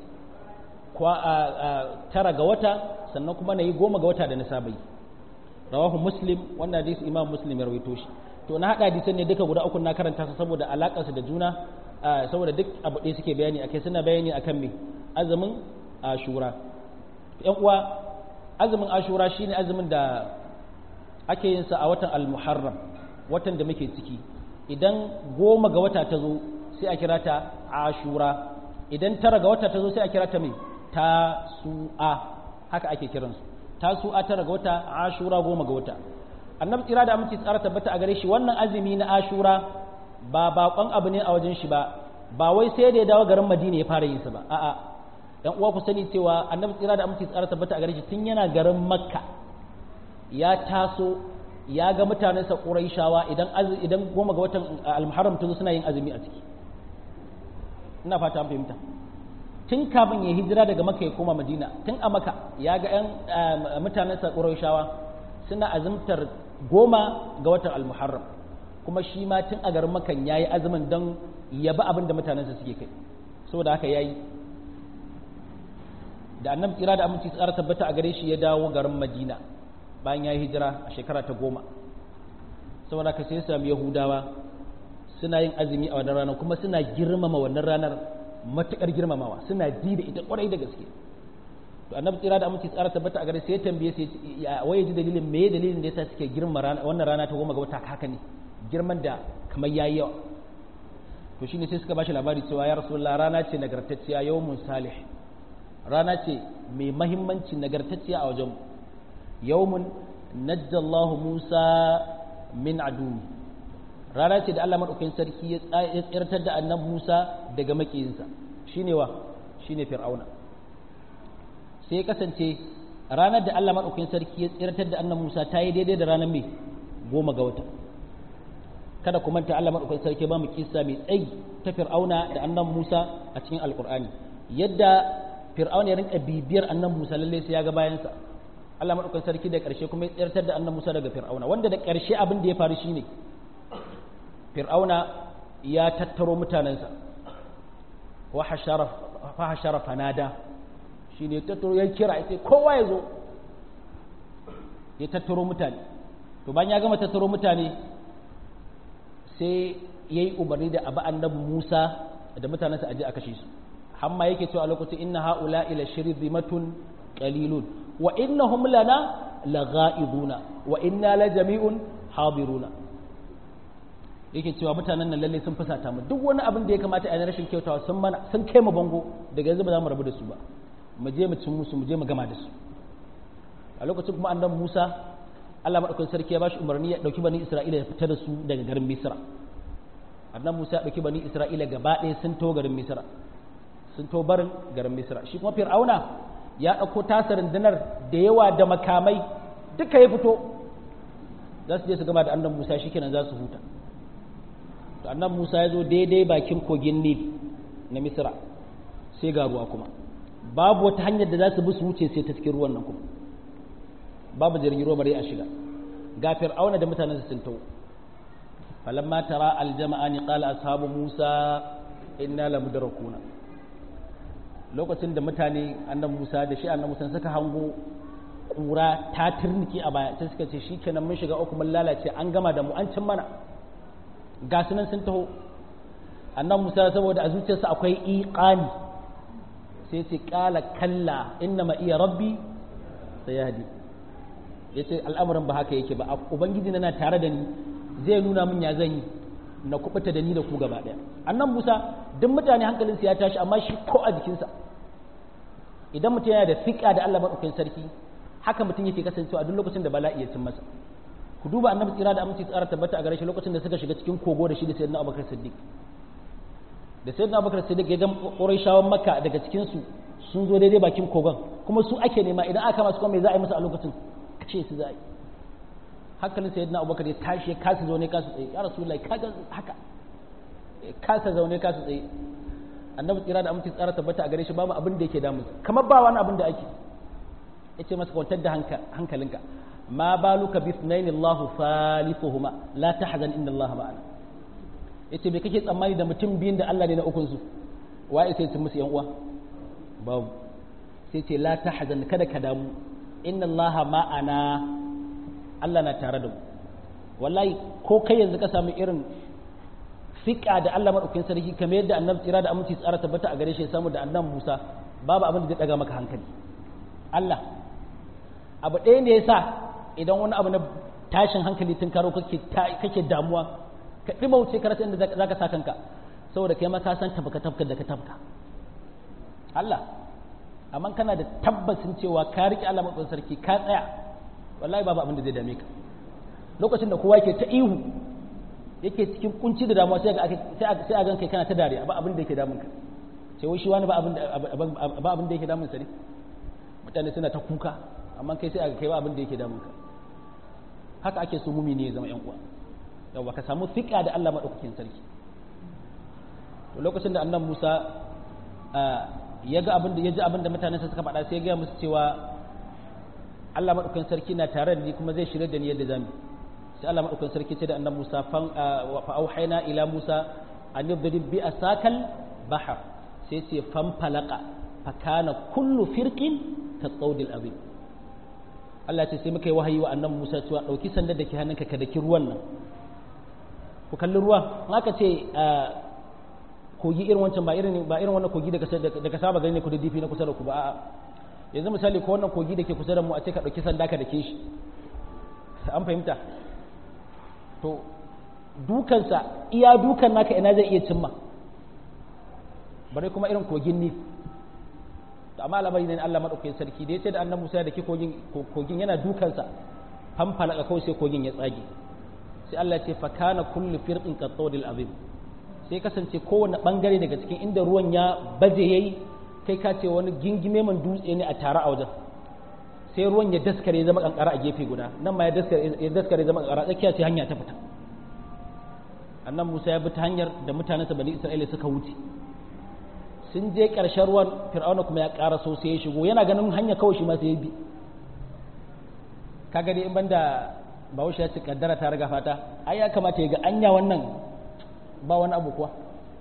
tara ga wata sannan kuma na yi goma ga wata da na saba yi rawahu muslim wannan hadisi imam muslim ya rawaito shi to na haɗa hadisan ne duka guda uku na karanta su saboda alaƙarsu da juna saboda duk abu ɗaya suke bayani akai suna bayani akan me azumin ashura yan uwa azumin ashura shine azumin da ake yin sa a watan al-muharram watan da muke ciki idan goma ga wata ta zo sai a kira ta ashura idan tara ga wata ta zo sai a kira ta mai tasu'a haka ake kiransu tasu'a tara ga wata ashura goma ga wata annabi tsira da aminci tsara tabbata a gare shi wannan azumi na ashura ba bakon abu ne a wajen shi ba ba wai sai da ya dawo garin madina ya fara yin sa ba a'a dan uwa ku sani cewa annabi tsira da aminci tsara tabbata a gare shi tun yana garin makka ya taso ya ga mutanensa ƙuraishawa idan idan goma ga watan al-muharram ta zo suna yin azumi a ciki ina fata an fahimta tun kafin ya hijira daga maka ya koma madina tun a maka ya ga yan mutanensa ƙuraishawa suna azumtar goma ga watan al-muharram kuma shi ma tun a garin makan ya yi azumin don ya ba abin da mutanensa suke kai saboda haka ya yi da annabi tsira da aminci tsara tabbata a gare shi ya dawo garin madina bayan ya yi hijira a shekara ta goma saboda haka sai ya sami yahudawa suna yin azumi a wannan ranar kuma suna girmama wannan ranar matuƙar girmamawa suna ji da ita ƙwarai da gaske to annabi tsira da aminci tsara tabbata a gare sai ya tambaye sai ya waye ji dalilin me dalilin da yasa suke girma wannan rana ta goma ga wata haka ne girman da kamar yayi yawa to shine sai suka bashi labari cewa ya rasulullah rana ce nagartacciya yawmun salih rana ce mai mahimmanci nagartacciya a wajen yawmun najjallahu musa min adu rana ce da Allah madaukakin sarki ya tsirtar da annabi Musa daga makiyinsa shine wa shine fir'auna sai ya kasance ranar da Allah madaukakin sarki ya tsirtar da annabi Musa ta yi daidai da ranar mai goma ga wata kada ku manta Allah madaukakin sarki ba mu kissa mai tsayi ta Fir'auna da annabi Musa a cikin Alkur'ani yadda Fir'auna ya rinka bibiyar annabi Musa lalle sai ya ga bayansa Allah madaukakin sarki da ƙarshe kuma ya tsirtar da annabi Musa daga Fir'auna wanda da ƙarshe abin da ya faru shine Fir'auna ya tattaro mutanensa wa hashara fa hashara fanada shine ya tattaro ya kira ya ce kowa ya zo ya tattaro mutane to bayan ya gama tattaro mutane sai ya yi umarni da abu annabi Musa da mutanensa aje a kashe su hamma yake cewa a lokacin inna haula ila shirzimatun qalilun wa innahum lana laghaibuna wa inna la jami'un hadiruna yake cewa mutanen nan lalle sun fusata mu duk wani abin da ya kamata a yi rashin kyautawa sun mana sun kai mu bango daga yanzu ba za mu rabu da su ba mu je mu cin musu mu je mu gama da su a lokacin kuma annabi Musa Allah madaukakin sarki ya bashi umarni ya dauki bani Isra'ila ya fita da su daga garin Misra annabi Musa ya dauki bani Isra'ila gaba ɗaya sun to garin Misra sun to barin garin Misra shi kuma Fir'auna ya dauko tasa rundunar da yawa da makamai duka ya fito za su je su gama da annabi Musa shikenan za su huta to annabi Musa ya zo daidai bakin kogin Nil na Misra sai ga ruwa kuma babu wata hanyar da za su bi su wuce sai ta cikin ruwan nan kuma babu jirgin ruwa bare a shiga ga fir'auna da mutanen sun tawo falamma tara aljama'ani qala ashabu musa inna lamudrakuna lokacin da mutane annabi musa da shi annabi musa suka hango kura ta turniki a baya sai suka ce shikenan mun shiga uku mun lalace an gama da mu an cin mana ga sunan sun taho annabi musa saboda a zuciyarsa akwai iqani sai ce qala kalla inna ma iya rabbi sayahdi ya ce al'amuran ba haka yake ba ubangiji na tare da ni zai nuna min ya zan yi na kubuta da ni da ku gaba ɗaya annan musa duk mutane hankalinsa ya tashi amma shi ko a jikinsa idan mutum yana da fiƙa da allah maɗaukakin sarki haka mutum yake kasancewa a duk lokacin da bala'i ya cin masa ku duba annabi tsira da aminci tsara tabbata a gare shi lokacin da suka shiga cikin kogo da shi da sayyidina abubakar siddiq da sayyidina abubakar siddiq ya ga ƙurayshawan makka daga cikin su sun zo daidai bakin kogon kuma su ake nema idan aka masu kuma me za a yi musu a lokacin kashe su za a yi hankalin sayyidina abubakar ya tashi ya kasa zaune kasa tsaye ya rasulullahi kaga haka kasa zaune kasa tsaye annabi tsira da aminci tsara tabbata a gare shi babu abin da yake damu kamar ba wani abin da ake yace masa kwantar da hankalinka ma baluka bi ithnain Allah thalithuhuma la tahzan inna Allah ma'ana yace me kake tsammani da mutum biyun da Allah ne na ukun su waye sai musu yan uwa babu sai ce la tahzan kada ka damu inna allaha ma'ana Allah na tare da mu wallahi ko kai yanzu ka samu irin fiƙa da Allah madaukakin sarki kamar yadda annabi tsira da aminci tsara tabbata a gare shi samu da annabi Musa babu abin da zai daga maka hankali Allah abu ɗaya ne yasa idan wani abu na tashin hankali tun karo kake kake damuwa ka dima wuce ka rasa inda zaka sa kanka saboda kai ma ka san tabaka tabka da ka tabka Allah amma kana da tabbacin cewa ka riƙe Allah matsayin sarki ka tsaya wallahi babu abin da zai dame ka lokacin da kowa ke ta ihu yake cikin kunci da damuwa sai sai a gan kai kana ta dariya ba abin da yake damun ka sai wai shi wani ba abin ba abin da yake damun sa ne mutane suna ta kuka amma kai sai a kai ba abin da yake damun ka haka ake so mumini ya zama yan uwa yawa ka samu fiƙa da Allah madaukakin sarki to lokacin da annabi Musa ya ga abin da ya ji abin da mutanen sa suka faɗa sai ya ga musu cewa Allah madaukakin sarki na tare da ni kuma zai shirye da ni yadda zamu sai Allah madaukakin sarki ce da annabi Musa fa auhayna ila Musa an yadrib bi asakal bahar sai ce fan falaka fa kana kullu firqin ka tsawdil azim Allah ce sai muka yi wahayi wa annabi Musa cewa dauki sandar da ke hannunka ka daki ruwan nan ku kalli ruwa in aka ce kogi irin wancan ba irin ba irin wannan kogi da ka saba gani ne ku da difi na kusa da ku ba a'a yanzu misali ko wannan kogi da ke kusa da mu a ce ka dauki sanda ka dake shi an fahimta to dukansa iya dukan naka ina zai iya cimma bare kuma irin kogin ni to amma al'amari ne Allah madaukakin sarki da yace da annabi Musa da ke kogin kogin yana dukansa fanfalaka kawai sai kogin ya tsage sai Allah ya ce fa kana kullu firqin qatawdil azim sai kasance kowane bangare daga cikin inda ruwan ya baje yayi kai ka ce wani gingime man dutse ne a tare a wajen sai ruwan ya daskare ya zama kankara a gefe guda nan ma ya daskare ya daskare zama kankara tsakiya sai hanya ta fita annan Musa ya bi ta hanyar da mutanensa bani Isra'ila suka wuce sun je ƙarshen ruwan Fir'auna kuma ya ƙara so sai ya shigo yana ganin hanya kawai shi ma sai ya bi kaga dai in banda Bahaushe ya ce kaddara ta riga fata ai ya kamata ya ga anya wannan ba wani abu kuwa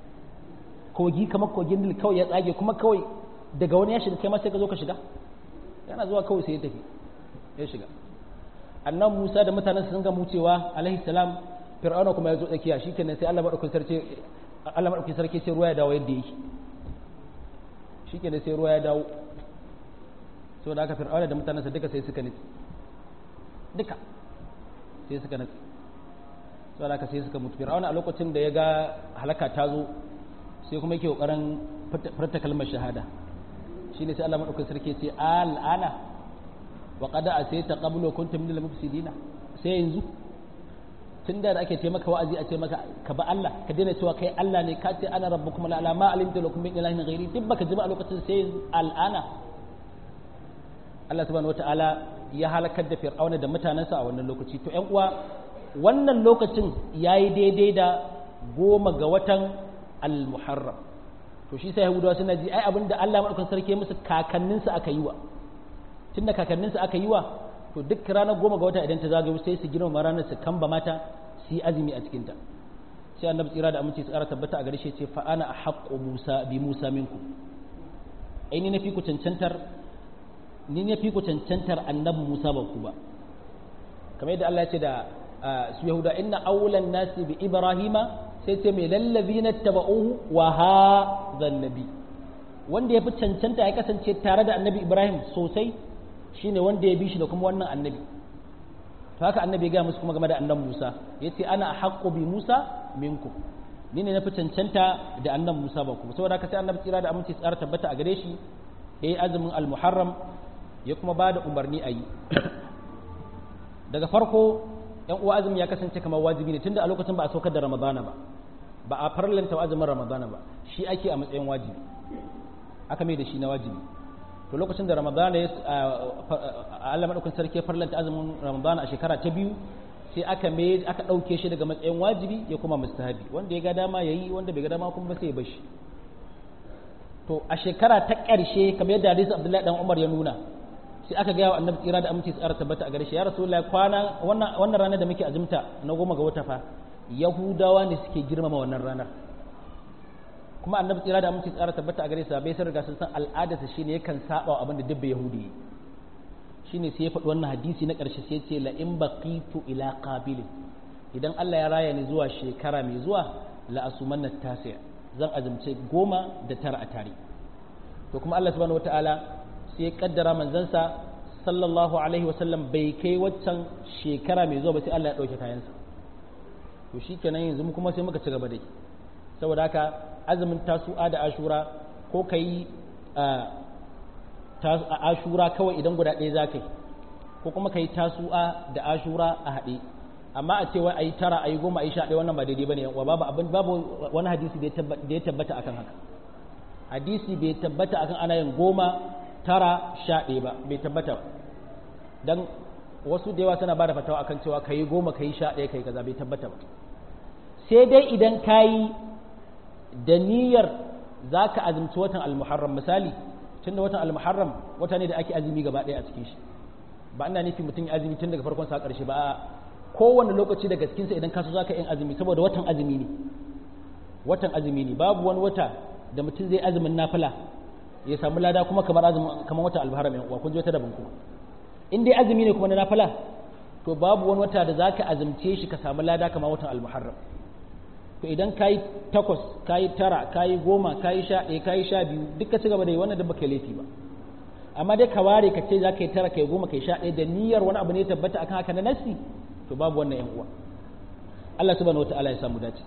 kogi kamar kogin Nil kawai ya tsage kuma kawai daga wani ya shiga kai ma sai ka zo ka shiga yana zuwa kawai sai ya tafi ya shiga annan Musa da mutanen sun ga mucewa alaihi salam fir'auna kuma ya zo tsakiya shikenan sai Allah madaukakin sarki Allah madaukakin sarki sai ruwa ya dawo yadda yake shikenan sai ruwa ya dawo so da aka fir'auna da mutanensa duka sai suka nitsi duka sai suka nitsi so da aka sai suka mutu fir'auna a lokacin da ya ga halaka ta zo sai kuma yake kokarin furta kalmar shahada shine sai Allah madaukakin sarki ce al'ana wa qad asayta qablu kuntum minal mufsidina sai yanzu tun da ake ce maka wa'azi a ce maka ka ba Allah ka daina cewa kai Allah ne ka ce ana rabbukum la ala ma alimtu lakum min ilahin ghairi duk baka ji ba a lokacin sai al'ana Allah subhanahu wata'ala ya halakar da fir'auna da mutanensa a wannan lokaci to ƴan uwa wannan lokacin yayi daidai da goma ga watan al-muharram to shi sai yahudawa suna ji ai abinda Allah madaukakin sarki musu kakanninsa aka yi wa tunda kakanninsa aka yi wa to duk ranar goma ga wata idan ta zagayo sai su girmama ranar su kamba mata su yi azumi a cikinta sai annabi tsira da aminci tsara tabbata a gare shi ce fa ana haqqu musa bi musa minku ai ni na fi ku cancantar ni ne fi ku cancantar annabi musa ba ku ba kamar yadda Allah ya ce da su yahuda inna awlan nasi bi ibrahima sai ce mai lallazina taba'uhu wa hadha nabi wanda ya fi cancanta ya kasance tare da annabi ibrahim sosai shine wanda ya bi shi da kuma wannan annabi to haka annabi ya gaya musu kuma game da annabi Musa yace ana haqqu bi Musa minkum ni ne na fi cancanta da annabi Musa ba kuma saboda haka sai annabi tsira da aminci tsara tabbata a gare shi yayi azumin al-Muharram ya kuma bada umarni a yi daga farko yan uwa azumi ya kasance kamar wajibi ne tunda a lokacin ba a saukar da Ramadana ba ba a farlanta azumin Ramadana ba shi ake a matsayin wajibi aka mai da shi na wajibi to lokacin da ramadana ya Allah madaukakin sarki ya farlanta azumin ramadana a shekara ta biyu sai aka me aka dauke shi daga matsayin wajibi ya kuma mustahabi wanda ya ga dama yayi wanda bai ga dama kuma sai ya bashi to a shekara ta ƙarshe kamar yadda hadisi Abdullahi dan Umar ya nuna sai aka ga annabi tsira da aminci tsara tabbata a gare shi ya rasulullahi kwana wannan wannan ranar da muke azumta na goma ga wata fa yahudawa ne suke girmama wannan ranar kuma annabi tsira da aminci tsara tabbata a gare sa bai sun riga sun san al'adarsa shine yakan saba abin da dubbe yahudi shine sai ya faɗi wannan hadisi na ƙarshe sai ce la in baqitu ila qabilin idan Allah ya raya ni zuwa shekara mai zuwa la asumanna tasi' zan azumce goma da tara a tare to kuma Allah subhanahu wataala sai ya kaddara manzansa sallallahu alaihi wasallam bai kai waccan shekara mai zuwa ba sai Allah ya dauke kayansa to shikenan yanzu mu kuma sai muka ci gaba da saboda haka azumin tasu'a da ashura ko ka yi ashura kawai idan guda ɗaya za ka yi ko kuma ka yi tasu'a da ashura a haɗe amma a cewa a yi tara a yi goma a yi sha ɗaya wannan ba daidai ba ne wa babu abin babu wani hadisi da ya tabbata akan haka hadisi bai tabbata akan ana yin goma tara sha ɗaya ba bai tabbata ba don wasu da yawa suna ba da fatawa akan cewa ka yi goma ka yi sha ɗaya ka yi kaza bai tabbata ba sai dai idan ka yi da niyyar za ka azumci watan almuharram misali tun da watan almuharram wata ne da ake azumi gaba ɗaya a cikin shi ba ina nufi mutum ya azumi tun daga farkon sa ƙarshe ba a kowane lokaci daga cikinsa idan ka so za ka yin azumi saboda watan azumi ne watan azumi ne babu wani wata da mutum zai azumin nafila ya samu lada kuma kamar azumin kamar wata almuharram yan uwa kun ji wata daban kuma in dai azumi ne kuma na nafila to babu wani wata da zaka azumce shi ka samu lada kamar watan almuharram to idan kayi takwas kayi tara kayi goma kayi sha ɗaya kayi sha biyu duk ka ci gaba da yi wannan da baka laifi ba amma dai ka ware ka ce za ka yi tara kai goma kai sha ɗaya da niyyar wani abu ne tabbata akan haka na nasi to babu wannan yan uwa Allah subhanahu wataala ya samu dace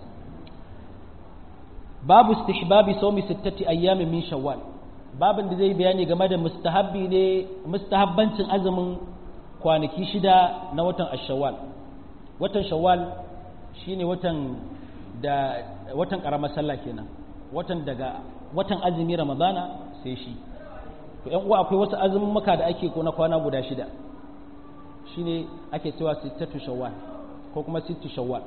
babu istihbabi sawmi sittati ayyamin min shawwal babin da zai bayani game da mustahabbi ne mustahabbancin azumin kwanaki shida na watan ashawwal watan shawwal shine watan da watan karamar sallah kenan watan daga watan azumi ramadana sai shi to yan uwa akwai wasu azumin maka da ake ko na kwana guda shida shine ake cewa sittatu shawwal ko kuma sittu shawwal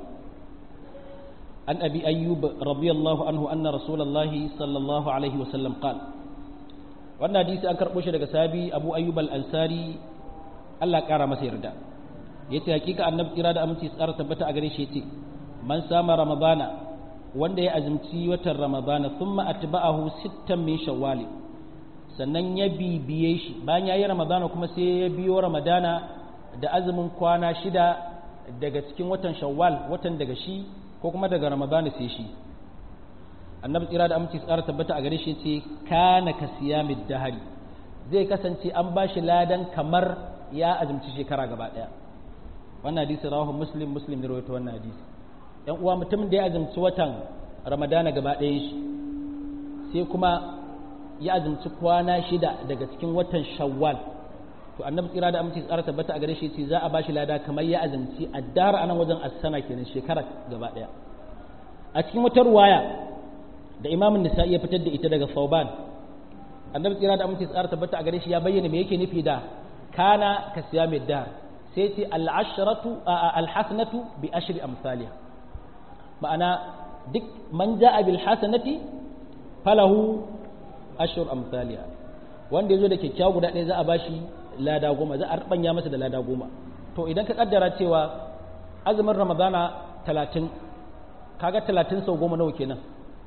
an abi ayyub radiyallahu anhu anna rasulullahi sallallahu alaihi wasallam qala wannan hadisi an karɓo shi daga sabi abu ayyub al-ansari Allah ƙara masa yarda yace hakika annabi kira da aminci tsara tabbata a gare shi yace man sama ramadana wanda ya azumci watan ramadana thumma atba'ahu sittan min shawwal sannan ya bibiye shi bayan yayi ramadana kuma sai ya biyo ramadana da azumin kwana shida daga cikin watan shawwal watan daga shi ko kuma daga ramadana sai shi annabi tsira da aminci tsara tabbata a gare shi ce kana ka siyamid dahari zai kasance an ba shi ladan kamar ya azumci shekara gaba daya wannan hadisi rawahu muslim muslim ne rawaito wannan hadisi yan uwa mutumin da ya azumci watan ramadana gaba ɗayan shi sai kuma ya azumci kwana shida daga cikin watan shawwal to annabi tsira da aminci tsara tabbata a gare shi ce za a ba shi lada kamar ya azumci addar anan wajen asana kenan shekara gaba daya a cikin wata ruwaya da imamin nisa'i ya fitar da ita daga sauban annabi tsira da aminci tsara tabbata a gare shi ya bayyana me yake nufi da kana ka siya mai da sai ce al'asharatu alhasanatu bi ashri amsalha ma'ana duk man ja'a bil hasanati falahu ashur amsalha wanda yazo da kyakkyawa guda ɗaya za a bashi lada goma za a rubanya masa da lada goma to idan ka kaddara cewa azumin ramadana talatin kaga talatin sau goma nawa kenan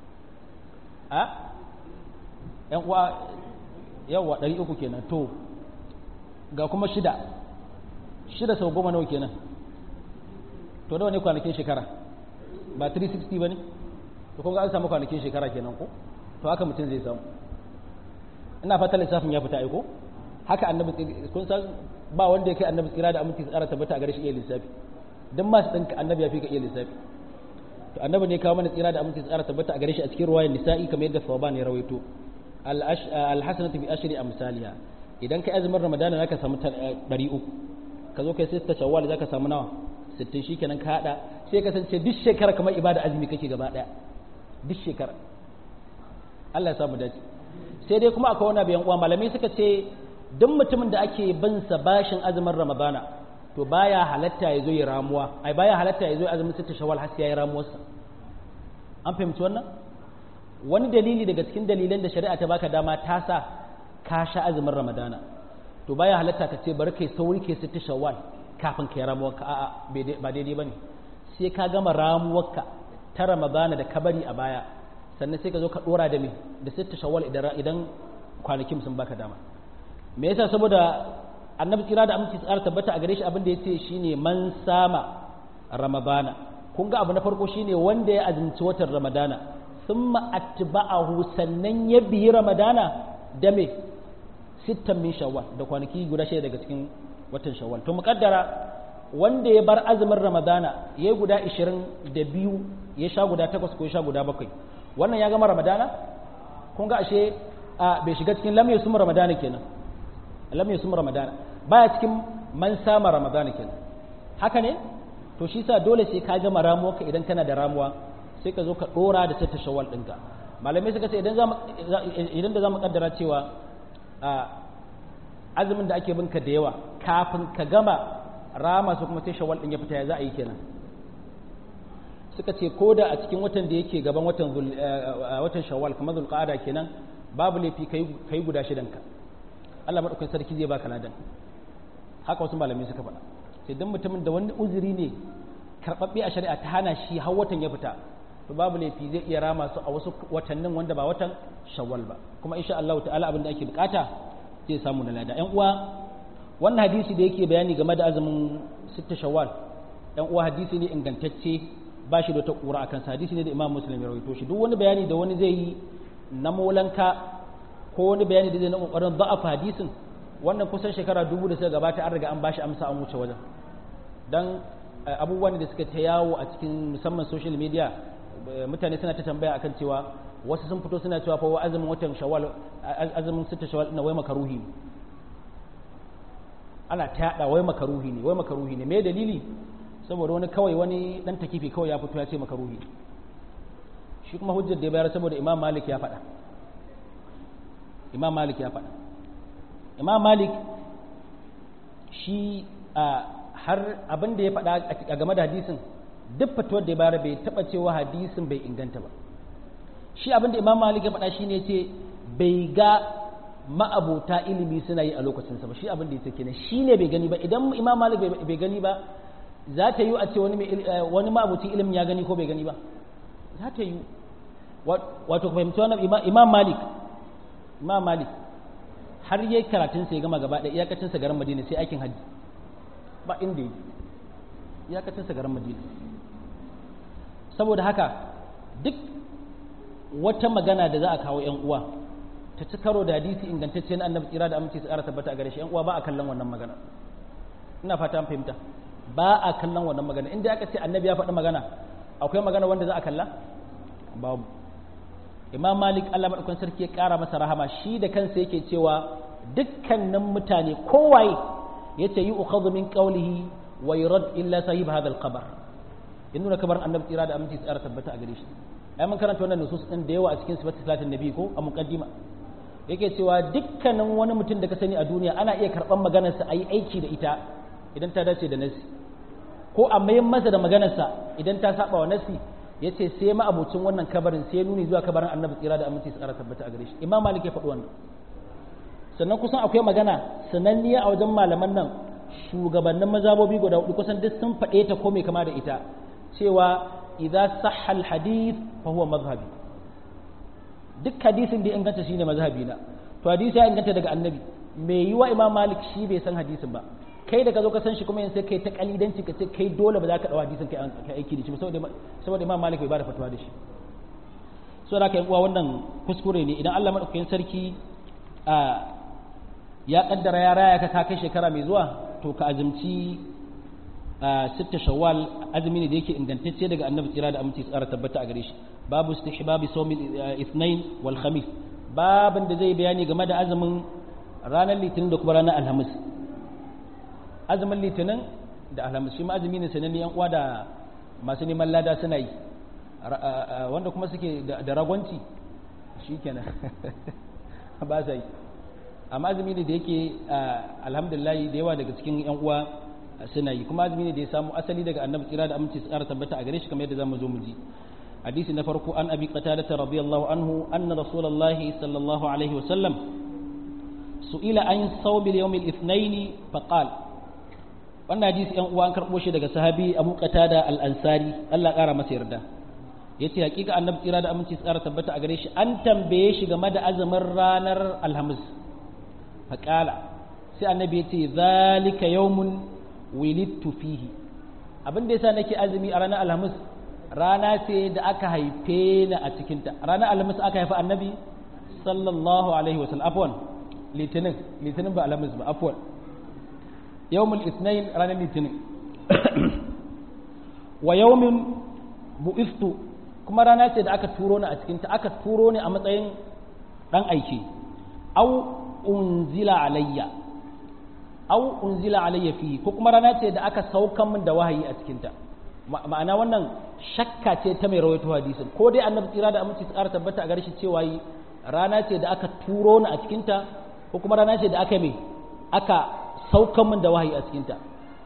a yan uwa yawa ɗari uku kenan to ga kuma shida shida sau goma nawa kenan to nawa ne kwanakin shekara ba 360 ba ne to kuma an samu kwanakin shekara kenan ko to haka mutum zai samu ina fata lissafin ya fita aiko haka annabi kun san ba wanda ya kai annabi tsira da aminci tsara tabbata a gare shi iya lissafi dan masu ɗinka annabi ya fi ka iya lissafi to annabi ne kawo mana tsira da aminci tsara tabbata a gare shi a cikin ruwayar nisa'i kamar yadda sawaban ya rawaito alhasanatu bi ashri amsalha idan kai azumin ramadana zaka samu 300 ka zo kai sai ta shawwal zaka samu nawa 60 shikenan ka hada sai ka kasance duk shekara kamar ibada azumi kake gaba daya duk shekara Allah ya samu dace sai dai kuma akwai wani bayan uwa malamai suka ce duk mutumin da ake bin sa bashin azumin ramadana to baya halatta ya zo ya ramuwa ai baya halatta ya zo azumin sita shawwal har sai ya ramuwarsa an fahimci wannan wani dalili daga cikin dalilan da shari'a ta baka dama ta sa ka sha azumin ramadana to baya halatta ka ce bari kai sauri kai sita shawwal kafin kai ramuwarka a'a ba daidai bane sai ka gama ramuwarka ta ramadana da kabari a baya sannan sai ka zo ka dora da me da sita shawwal idan idan kwanakin sun baka dama me yasa saboda annabi tsira da aminci tsara tabbata a gare shi abin da ya ce shine man sama ramadana kun ga abu na farko shine wanda ya azumci watan ramadana thumma atba'ahu sannan ya biyi ramadana da me sittan min shawwal da kwanaki guda shida daga cikin watan shawwal to muqaddara wanda ya bar azumin ramadana ya yi guda 22 ya sha guda 8 ko ya sha guda 7 wannan ya gama ramadana kun ga ashe bai shiga cikin lam yasum ramadana kenan lam yasum ramadana baya cikin man sama ramadana kenan haka ne to shi sa dole sai ka gama ramuwa ka idan kana da ramuwa sai ka zo ka dora da ta shawwal ɗinka malamai suka ce idan za idan da zamu kaddara cewa azumin da ake binka da yawa kafin ka gama rama su kuma sai shawwal din ya fita ya za a yi kenan suka ce ko da a cikin watan da yake gaban watan watan shawwal kamar zulqa'ada kenan babu laifi kai kai guda shidan ka Allah madaukakin sarki zai baka ladan haka wasu malamai suka faɗa sai dan mutumin da wani uzuri ne karbabbe a shari'a ta hana shi har watan ya fita to babu laifi zai iya rama su a wasu watannin wanda ba watan shawwal ba kuma insha Allah ta'ala abin da ake bukata zai samu na lada ƴan uwa wannan hadisi da yake bayani game da azumin sitta shawwal ƴan uwa hadisi ne ingantacce ba shi da ta ƙura a kansa hadisi ne da imam muslim ya rawaito shi duk wani bayani da wani zai yi na molanka ko wani bayani da zai na ƙoƙarin za'afa hadisin wannan kusan shekara dubu da suka gabata an riga an bashi amsa an wuce wajen dan abubuwan da suka ta yawo a cikin musamman social media mutane suna ta tambaya akan cewa wasu sun fito suna cewa fa wa azumin watan shawwal azumin sita shawwal na wai makaruhi ne ana ta yada wai makaruhi ne wai makaruhi ne me dalili saboda wani kawai wani dan takifi kawai ya fito ya ce makaruhi shi kuma hujjar da ya bayar saboda imam malik ya faɗa imam malik ya faɗa imam malik shi har abin da ya faɗa a game da hadisin duk fatuwar da ya bayar bai taɓa cewa hadisin bai inganta ba shi abin da imam malik ya faɗa shi ne ce bai ga ma'abota ilimi suna yi a lokacinsa ba shi abin da ya ce kenan shi ne bai gani ba idan imam malik bai gani ba za ta yi a ce wani ma'abucin ilimin ya gani ko bai gani ba za ta yi wato ku fahimci wannan imam malik imam malik har yi karatun sai gama gaba ɗaya iyakacin sa garin madina sai aikin hajji ba inda yi iyakacin sa garin madina saboda haka duk wata magana da za a kawo yan uwa ta ci karo da hadisi ingantacce na annabi tsira da aminci su ƙara tabbata a gare shi yan uwa ba a kallon wannan magana ina fata an fahimta ba a kallon wannan magana inda aka ce annabi ya faɗi magana akwai magana wanda za a kalla babu imam malik allah maɗaukan sarki ya ƙara masa rahama shi da kansa yake cewa dukkanin mutane kowaye ya ce yi ukhadhu min qawlihi wa yurad illa sahib hadha al-qabr in nuna kabarin annabi tsira da aminci tsara tabbata a gare shi ai mun karanta wannan nusus din da yawa a cikin sifatu salatin nabi ko a muqaddima yake cewa dukkanin wani mutum da ka sani a duniya ana iya karɓar maganarsa a yi aiki da ita idan ta dace da nasi ko a mayan masa da maganarsa idan ta saba wa nasi ya ce sai ma'abucin wannan kabarin sai nuni zuwa kabarin annabi tsira da aminci su ƙara tabbata a gare shi imam malik ya faɗi wannan sannan kusan akwai magana sananniya a wajen malaman nan shugabannin mazabobi guda hudu kusan duk sun faɗe ta ko mai kama da ita cewa idza sahha hadith fa huwa mazhabi duk hadisin da ya inganta shine mazhabi na to hadisi ya inganta daga annabi mai yiwa imam malik shi bai san hadisin ba kai da ka zo ka san shi kuma yanzu sai kai ta kalidanci ka ce kai dole ba za ka dawo hadisin kai kai aiki da shi saboda saboda imam malik bai bada fatuwa da shi so da kai uwa wannan kuskure ne idan Allah madaukakin sarki a ya kaddara ya raya ka kai shekara mai zuwa to ka azumci sitta shawwal azumi ne da yake ingantacce daga annabi tsira da aminci tsara tabbata a gare shi babu istihbabi sawmi ithnain wal khamis babin da zai bayani game da azumin ranar litinin da kuma ranar alhamis azumin litinin da alhamis shi ma azumi ne sananne yan uwa da masu neman lada suna yi wanda kuma suke da ragwanci shi kenan ba sa yi amma azumi ne da yake alhamdulillah da yawa daga cikin yan uwa suna yi kuma azumi ne da ya samu asali daga annabi tsira da aminci tsara tabbata a gare shi kamar yadda zamu zo mu ji hadisi na farko an abi qatada radiyallahu anhu anna rasulullahi sallallahu alaihi wasallam su'ila an sawm al-yawm al-ithnain faqal wannan hadisi yan uwa an karbo shi daga sahabi Abu Qatada al-Ansari Allah kara masa yarda yace hakika annabi tsira da aminci tsara tabbata a gare shi an tambaye shi game da azumin ranar alhamis faqala sai annabi yace zalika yawmun wilidtu fihi abin da yasa nake azumi a ranar alhamis rana ce da aka haife ni a cikinta ranar alhamis aka haifi annabi sallallahu alaihi wasallam afwan litinin litinin ba alhamis ba afwan yawmul ithnain ranar litinin wa yawmin bu'istu kuma rana ce da aka turo ni a cikinta aka turo ni a matsayin dan aiki au unzila alayya au unzila alayya fi ko kuma rana ce da aka saukan min da wahayi a cikinta ma'ana wannan shakka ce ta mai rawaito hadisin ko dai annabi tsira da aminci tsara tabbata a gare shi cewa yi rana ce da aka turo ni a cikinta ko kuma rana ce da aka mai aka saukan min da wahayi a cikinta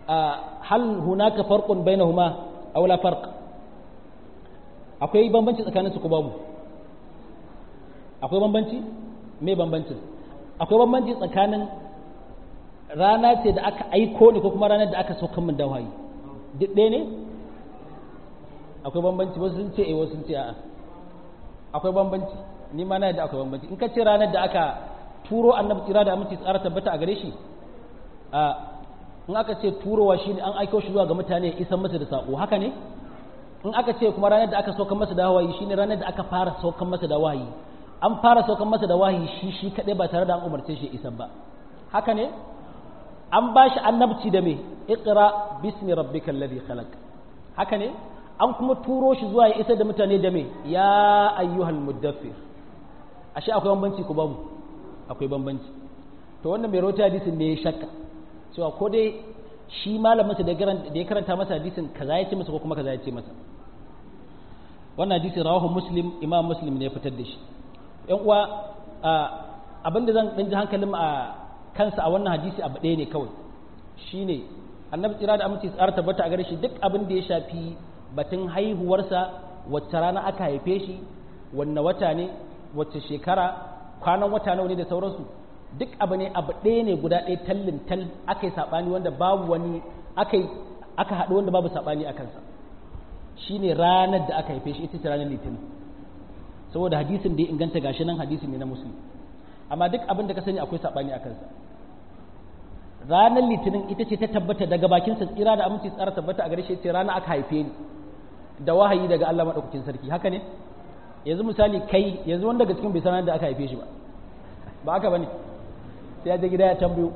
hal hunaka farqun bainahuma aw la farq akwai bambanci tsakanin su ko babu akwai bambanci me bambancin akwai bambanci tsakanin rana ce da aka aiko ne ko kuma ranar da aka saukan min da wahayi duk ɗaya ne akwai bambanci wasu sun ce eh wasu sun ce a'a akwai bambanci ni ma na yadda akwai bambanci in ka ce ranar da aka turo annabi tsira da aminci tsara tabbata a gare shi a in aka ce turowa shi ne an aiko shi zuwa ga mutane isan masa da sako haka ne in aka ce kuma ranar da aka saukan masa da wahayi shine ranar da aka fara saukan masa da wahayi an fara saukan masa da wahayi shi shi kadai ba tare da an umarce shi isan ba haka ne an ba shi annabci da me iqra bismi rabbikal ladhi khalaq haka ne an kuma turo shi zuwa ya isa da mutane da me ya ayyuhal muddaffir ashe akwai bambanci ko babu akwai bambanci to wannan mai rawaita hadisin ne ya shakka cewa ko dai shi malamin sa da ya karanta masa hadisin kaza ya ce masa ko kuma kaza ya ce masa wannan hadisin rawahu muslim imam muslim ne ya fitar da shi yan uwa abinda zan dan ji hankalin a kansa a wannan hadisi abu ɗaya ne kawai shine annabi tsira da aminci tsara tabbata a gare shi duk abin da ya shafi batun haihuwarsa wacce rana aka haife shi wanne wata ne wacce shekara kwanan wata nawa ne da sauransu duk abu ne abu ɗaya ne guda ɗaya tallin tal aka yi saɓani wanda babu wani aka aka haɗu wanda babu saɓani a kansa shine ranar da aka haife shi ita ce ranar litinin saboda hadisin da ya inganta gashi nan hadisi ne na musulmi amma duk abin da ka sani akwai saɓani a kansa ranar litinin ita ce ta tabbata daga bakinsa tsira da aminci tsara tabbata a gare shi ce rana aka haife ni da wahayi daga Allah maɗaukakin sarki haka ne yanzu misali kai yanzu wanda daga cikin bai sanar da aka haife shi ba ba haka bane sai ya je gida ya tambayo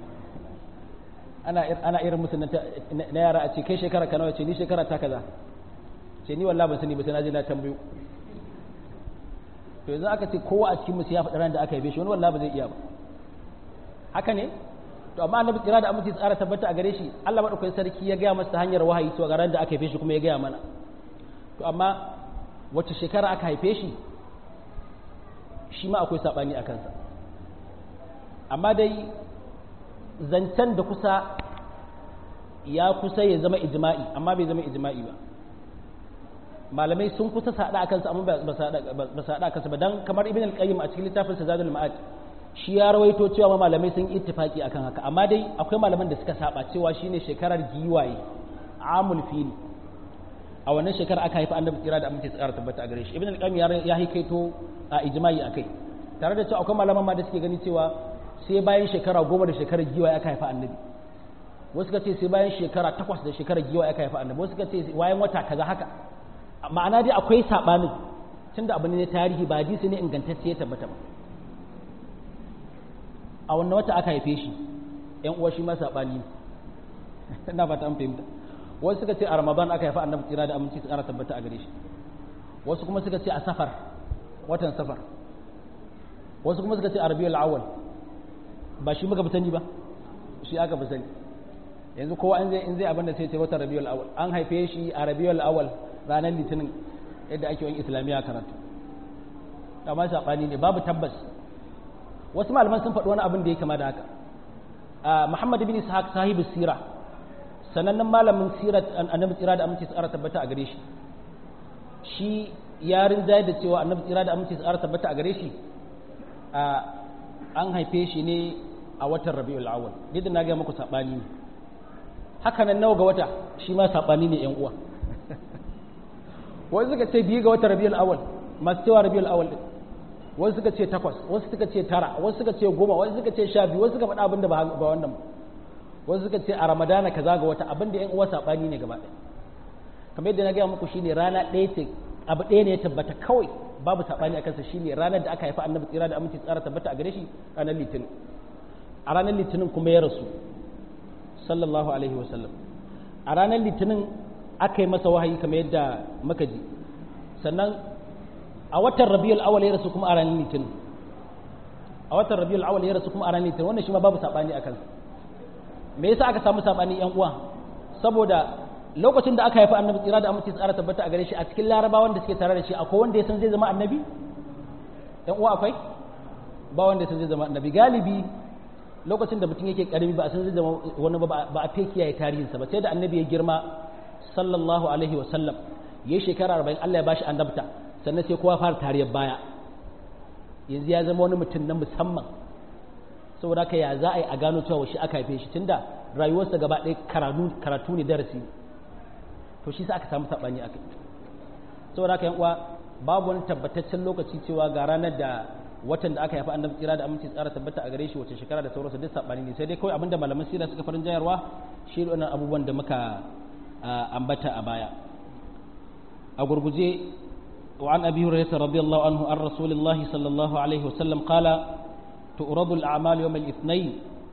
ana ana irin musu na yara a ce kai shekara ka nawa ce ni shekara ta kaza ce ni wallahi ban sani ba sai na je na tambayo to yanzu aka ce kowa a cikin musu ya faɗa ran da aka haife shi wani wallahi ba zai iya ba haka ne to amma annabi kira da aminci tsara tabbata a gare shi Allah madaukakin sarki ya gaya masa ta hanyar wahayi to ga ran da aka haife shi kuma ya gaya mana to amma wacce shekara aka haife shi shi ma akwai sabani a kansa amma dai zancen da kusa ya kusa ya zama ijma'i amma bai zama ijma'i ba malamai sun kusa sada a kansa amma ba su haɗa a kansa ba don kamar ibn al-qayyim a cikin littafin sa zadul ma'ad shi ya rawaito cewa malamai sun ittifaki akan haka amma dai akwai malaman da suka saba cewa shine shekarar giwaye amul fili a wannan shekarar aka haifi annabi kira da amince tsara tabbata a gare shi ibn al-qayyim ya haikaito a ijma'i akai tare da cewa akwai malaman ma da suke gani cewa sai bayan shekara goma da shekarar giwaye aka haifi annabi wasu ka ce sai bayan shekara takwas da shekarar giwaye aka haifi annabi wasu ka ce bayan wata kaza haka ma'ana dai akwai sabanin tunda abu ne tarihi ba hadisi ne ingantacce ya tabbata ba a wannan wata aka haife shi yan uwa shi ma sabani ina fata an fahimta wasu suka ce a ramadan aka haifa annabi tsira da aminci tsara tabbata a gare shi wasu kuma suka ce a safar watan safar wasu kuma suka ce a rabiul awwal ba shi muka sani ba shi aka fi sani yanzu kowa in zai in zai abin da sai ce watan rabiul awwal an haife shi a rabiul awwal ranar litinin yadda ake yin islamiyya karatu amma sabani ne babu tabbas wasu malaman sun faɗi wani abin da ya kama da haka Muhammad bin Ishaq sahibu sira sanannen malamin sirat annabi tsira da aminci tsara tabbata a gare shi shi ya rinjaye da cewa annabi tsira da aminci tsara tabbata a gare shi an haife shi ne a watan Rabiul Awwal duk da na ga muku sabani ne haka nan nawa ga wata shi ma sabani ne yan uwa wasu suka ce biyu ga watan Rabiul Awwal masu cewa Rabiul Awwal din wasu suka ce takwas wasu suka ce tara wasu suka ce goma wasu suka ce sha biyu wasu suka faɗa abin da ba wannan wasu suka ce a ramadana kaza ga wata abin da yan uwa saɓani ne gaba ɗaya kamar yadda na gaya muku shine rana ɗaya ce abu ɗaya ne ya tabbata kawai babu saɓani a kansa shine ranar da aka haifa annabi tsira da aminci tsara tabbata a gare shi ranar litinin a ranar litinin kuma ya rasu sallallahu alaihi wasallam a ranar litinin aka yi masa wahayi kamar yadda muka ji sannan a watan rabiul awal ya rasu kuma a ranar litinin a watan rabiul awal ya rasu kuma a ranar litinin wannan shi ma babu sabani akan me yasa aka samu sabani yan uwa saboda lokacin da aka haifi annabi tsira da amince tsara tabbata a gare shi a cikin larabawan da suke tare da shi akwai wanda ya san zai zama annabi yan uwa akwai ba wanda ya san zai zama annabi galibi lokacin da mutum yake karami ba a san zai wani ba ba a fe kiyaye tarihinsa ba sai da annabi ya girma sallallahu alaihi wa sallam ya shekara arba'in Allah ya bashi annabta sannan sai kowa fara tariyar baya yanzu ya zama wani mutum na musamman saboda haka ya za a yi a gano cewa shi aka haife shi tunda rayuwarsa gaba ɗaya karatu ne darasi to shi sa aka samu saɓani a kai saboda haka yan uwa babu wani tabbataccen lokaci cewa ga ranar da watan da aka haifa annabi tsira da aminci tsara tabbata a gare shi wace shekara da sauransu duk saɓani ne sai dai kawai abinda malaman sira suka farin jayarwa shi ne wannan abubuwan da muka ambata a baya a gurguje وعن أبي هريرة رضي الله عنه عن رسول الله صلى الله عليه وسلم قال تؤرض الأعمال يوم الاثنين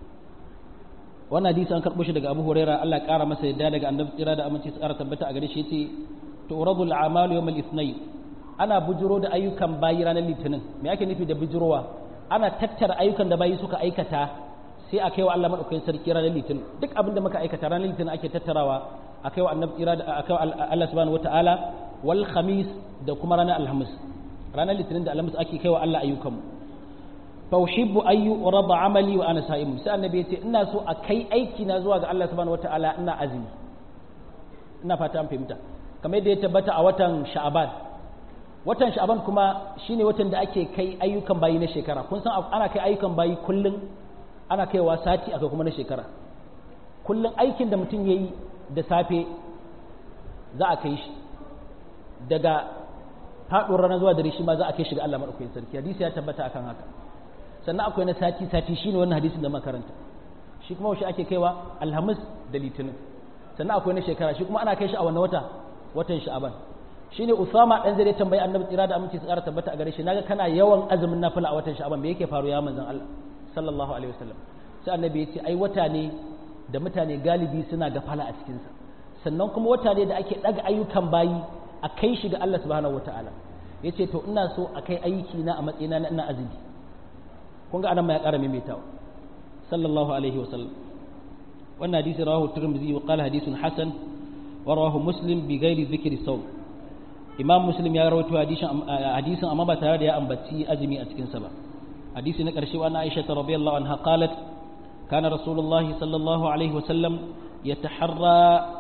wannan hadisi an karɓo shi daga Abu Huraira Allah ƙara masa yadda daga annabi tsira da aminci su ƙara tabbata a gare shi yace tu'radu al-a'malu yawm al-ithnayn ana bujiro da ayyukan bayi ranar litinin me ake nufi da bujirowa ana tattara ayyukan da bayi suka aikata sai a kai wa Allah madaukakin sarki ranar litinin duk abin da muka aikata ranar litinin ake tattarawa a kai wa annabi tsira da a kai wa Allah subhanahu wataala wal khamis da kuma ranar alhamis ranar litinin da alhamis ake kai wa Allah ayyukanmu fa uhibbu an yu'rada amali wa ana sa'im sai annabi yace ina so a kai aiki na zuwa ga Allah subhanahu wataala ina azumi ina fata an fahimta kamar yadda ya tabbata a watan sha'aban watan sha'aban kuma shine watan da ake kai ayyukan bayi na shekara kun san ana kai ayyukan bayi kullun ana kaiwa sati akai kuma na shekara kullun aikin da mutum yayi da safe za a kai shi daga faɗuwar rana zuwa dare shi ma za a kai shi ga Allah madaukakin sarki hadisi ya tabbata akan haka sannan akwai na sati sati shine wannan hadisin da makaranta shi kuma shi ake kaiwa alhamis da litinin sannan akwai na shekara shi kuma ana kai shi a wannan wata watan sha'aban shine usama dan zai tambayi annabi tsira da aminci tsara tabbata a gare shi naga kana yawan azumin nafila a watan sha'aban me yake faru ya manzon Allah sallallahu alaihi wasallam sai annabi ya ce ai wata ne da mutane galibi suna gafala a cikin sa sannan kuma wata ne da ake daga ayyukan bayi a kai shi ga Allah subhanahu wataala yace to ina so a kai aiki na a matsayina na ina azumi kun ga anan ma ya ƙara maimaitawa sallallahu alaihi wasallam wannan hadisi rawahu tirmidhi wa qala hadithun hasan wa rawahu muslim bi ghairi dhikri sawm imam muslim ya rawaito hadisin hadisin amma ba tare da ya ambaci azumi a cikin sa ba hadisi na karshe wa aisha radhiyallahu anha qalat kana rasulullah sallallahu alaihi wasallam yataharra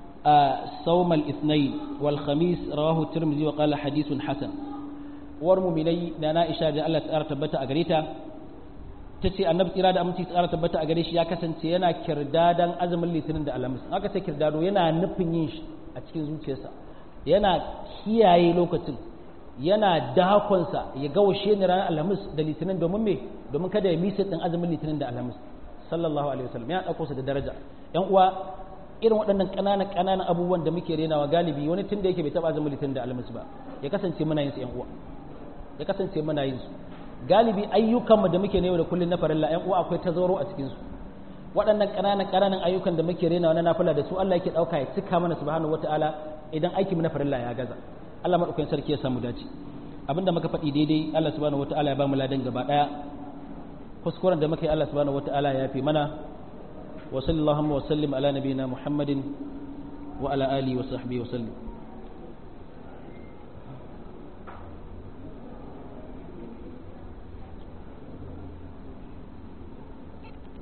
صوم الاثنين والخميس رواه الترمذي وقال حديث حسن ورمومني نانا إشاء الله تعالى تبتا أغريتا tace annabi tsira da aminci tsara tabbata a gare shi ya kasance yana kirdadan azumin litinin da alhamis aka ce kirdado yana nufin yin shi a cikin zuciyarsa yana kiyaye lokacin yana dakonsa ya ga washe ni ranar alhamis da litinin domin me domin kada ya misa din azumin litinin da alhamis sallallahu alaihi wasallam yana dauko sa da daraja yan uwa irin waɗannan ƙananan ƙananan abubuwan da muke renawa galibi wani tun da yake bai taɓa azumin litinin da alhamis ba ya kasance muna yin su yan uwa ya kasance muna yin su galibi ayyukanmu da muke ne da kullun na farilla yan uwa akwai tazaro a cikin su waɗannan ƙananan ƙananan ayyukan da muke renawa na nafila da su Allah yake ɗauka ya cika mana subhanahu wataala idan aikin mu na farilla ya gaza Allah madaukakin sarki ya samu dace abinda muka faɗi daidai Allah subhanahu wataala ya ba mu ladan gaba ɗaya kuskuren da muka yi Allah subhanahu wataala ya fi mana وصلى اللهم وسلم على نبينا محمد وعلى آله وصحبه وسلم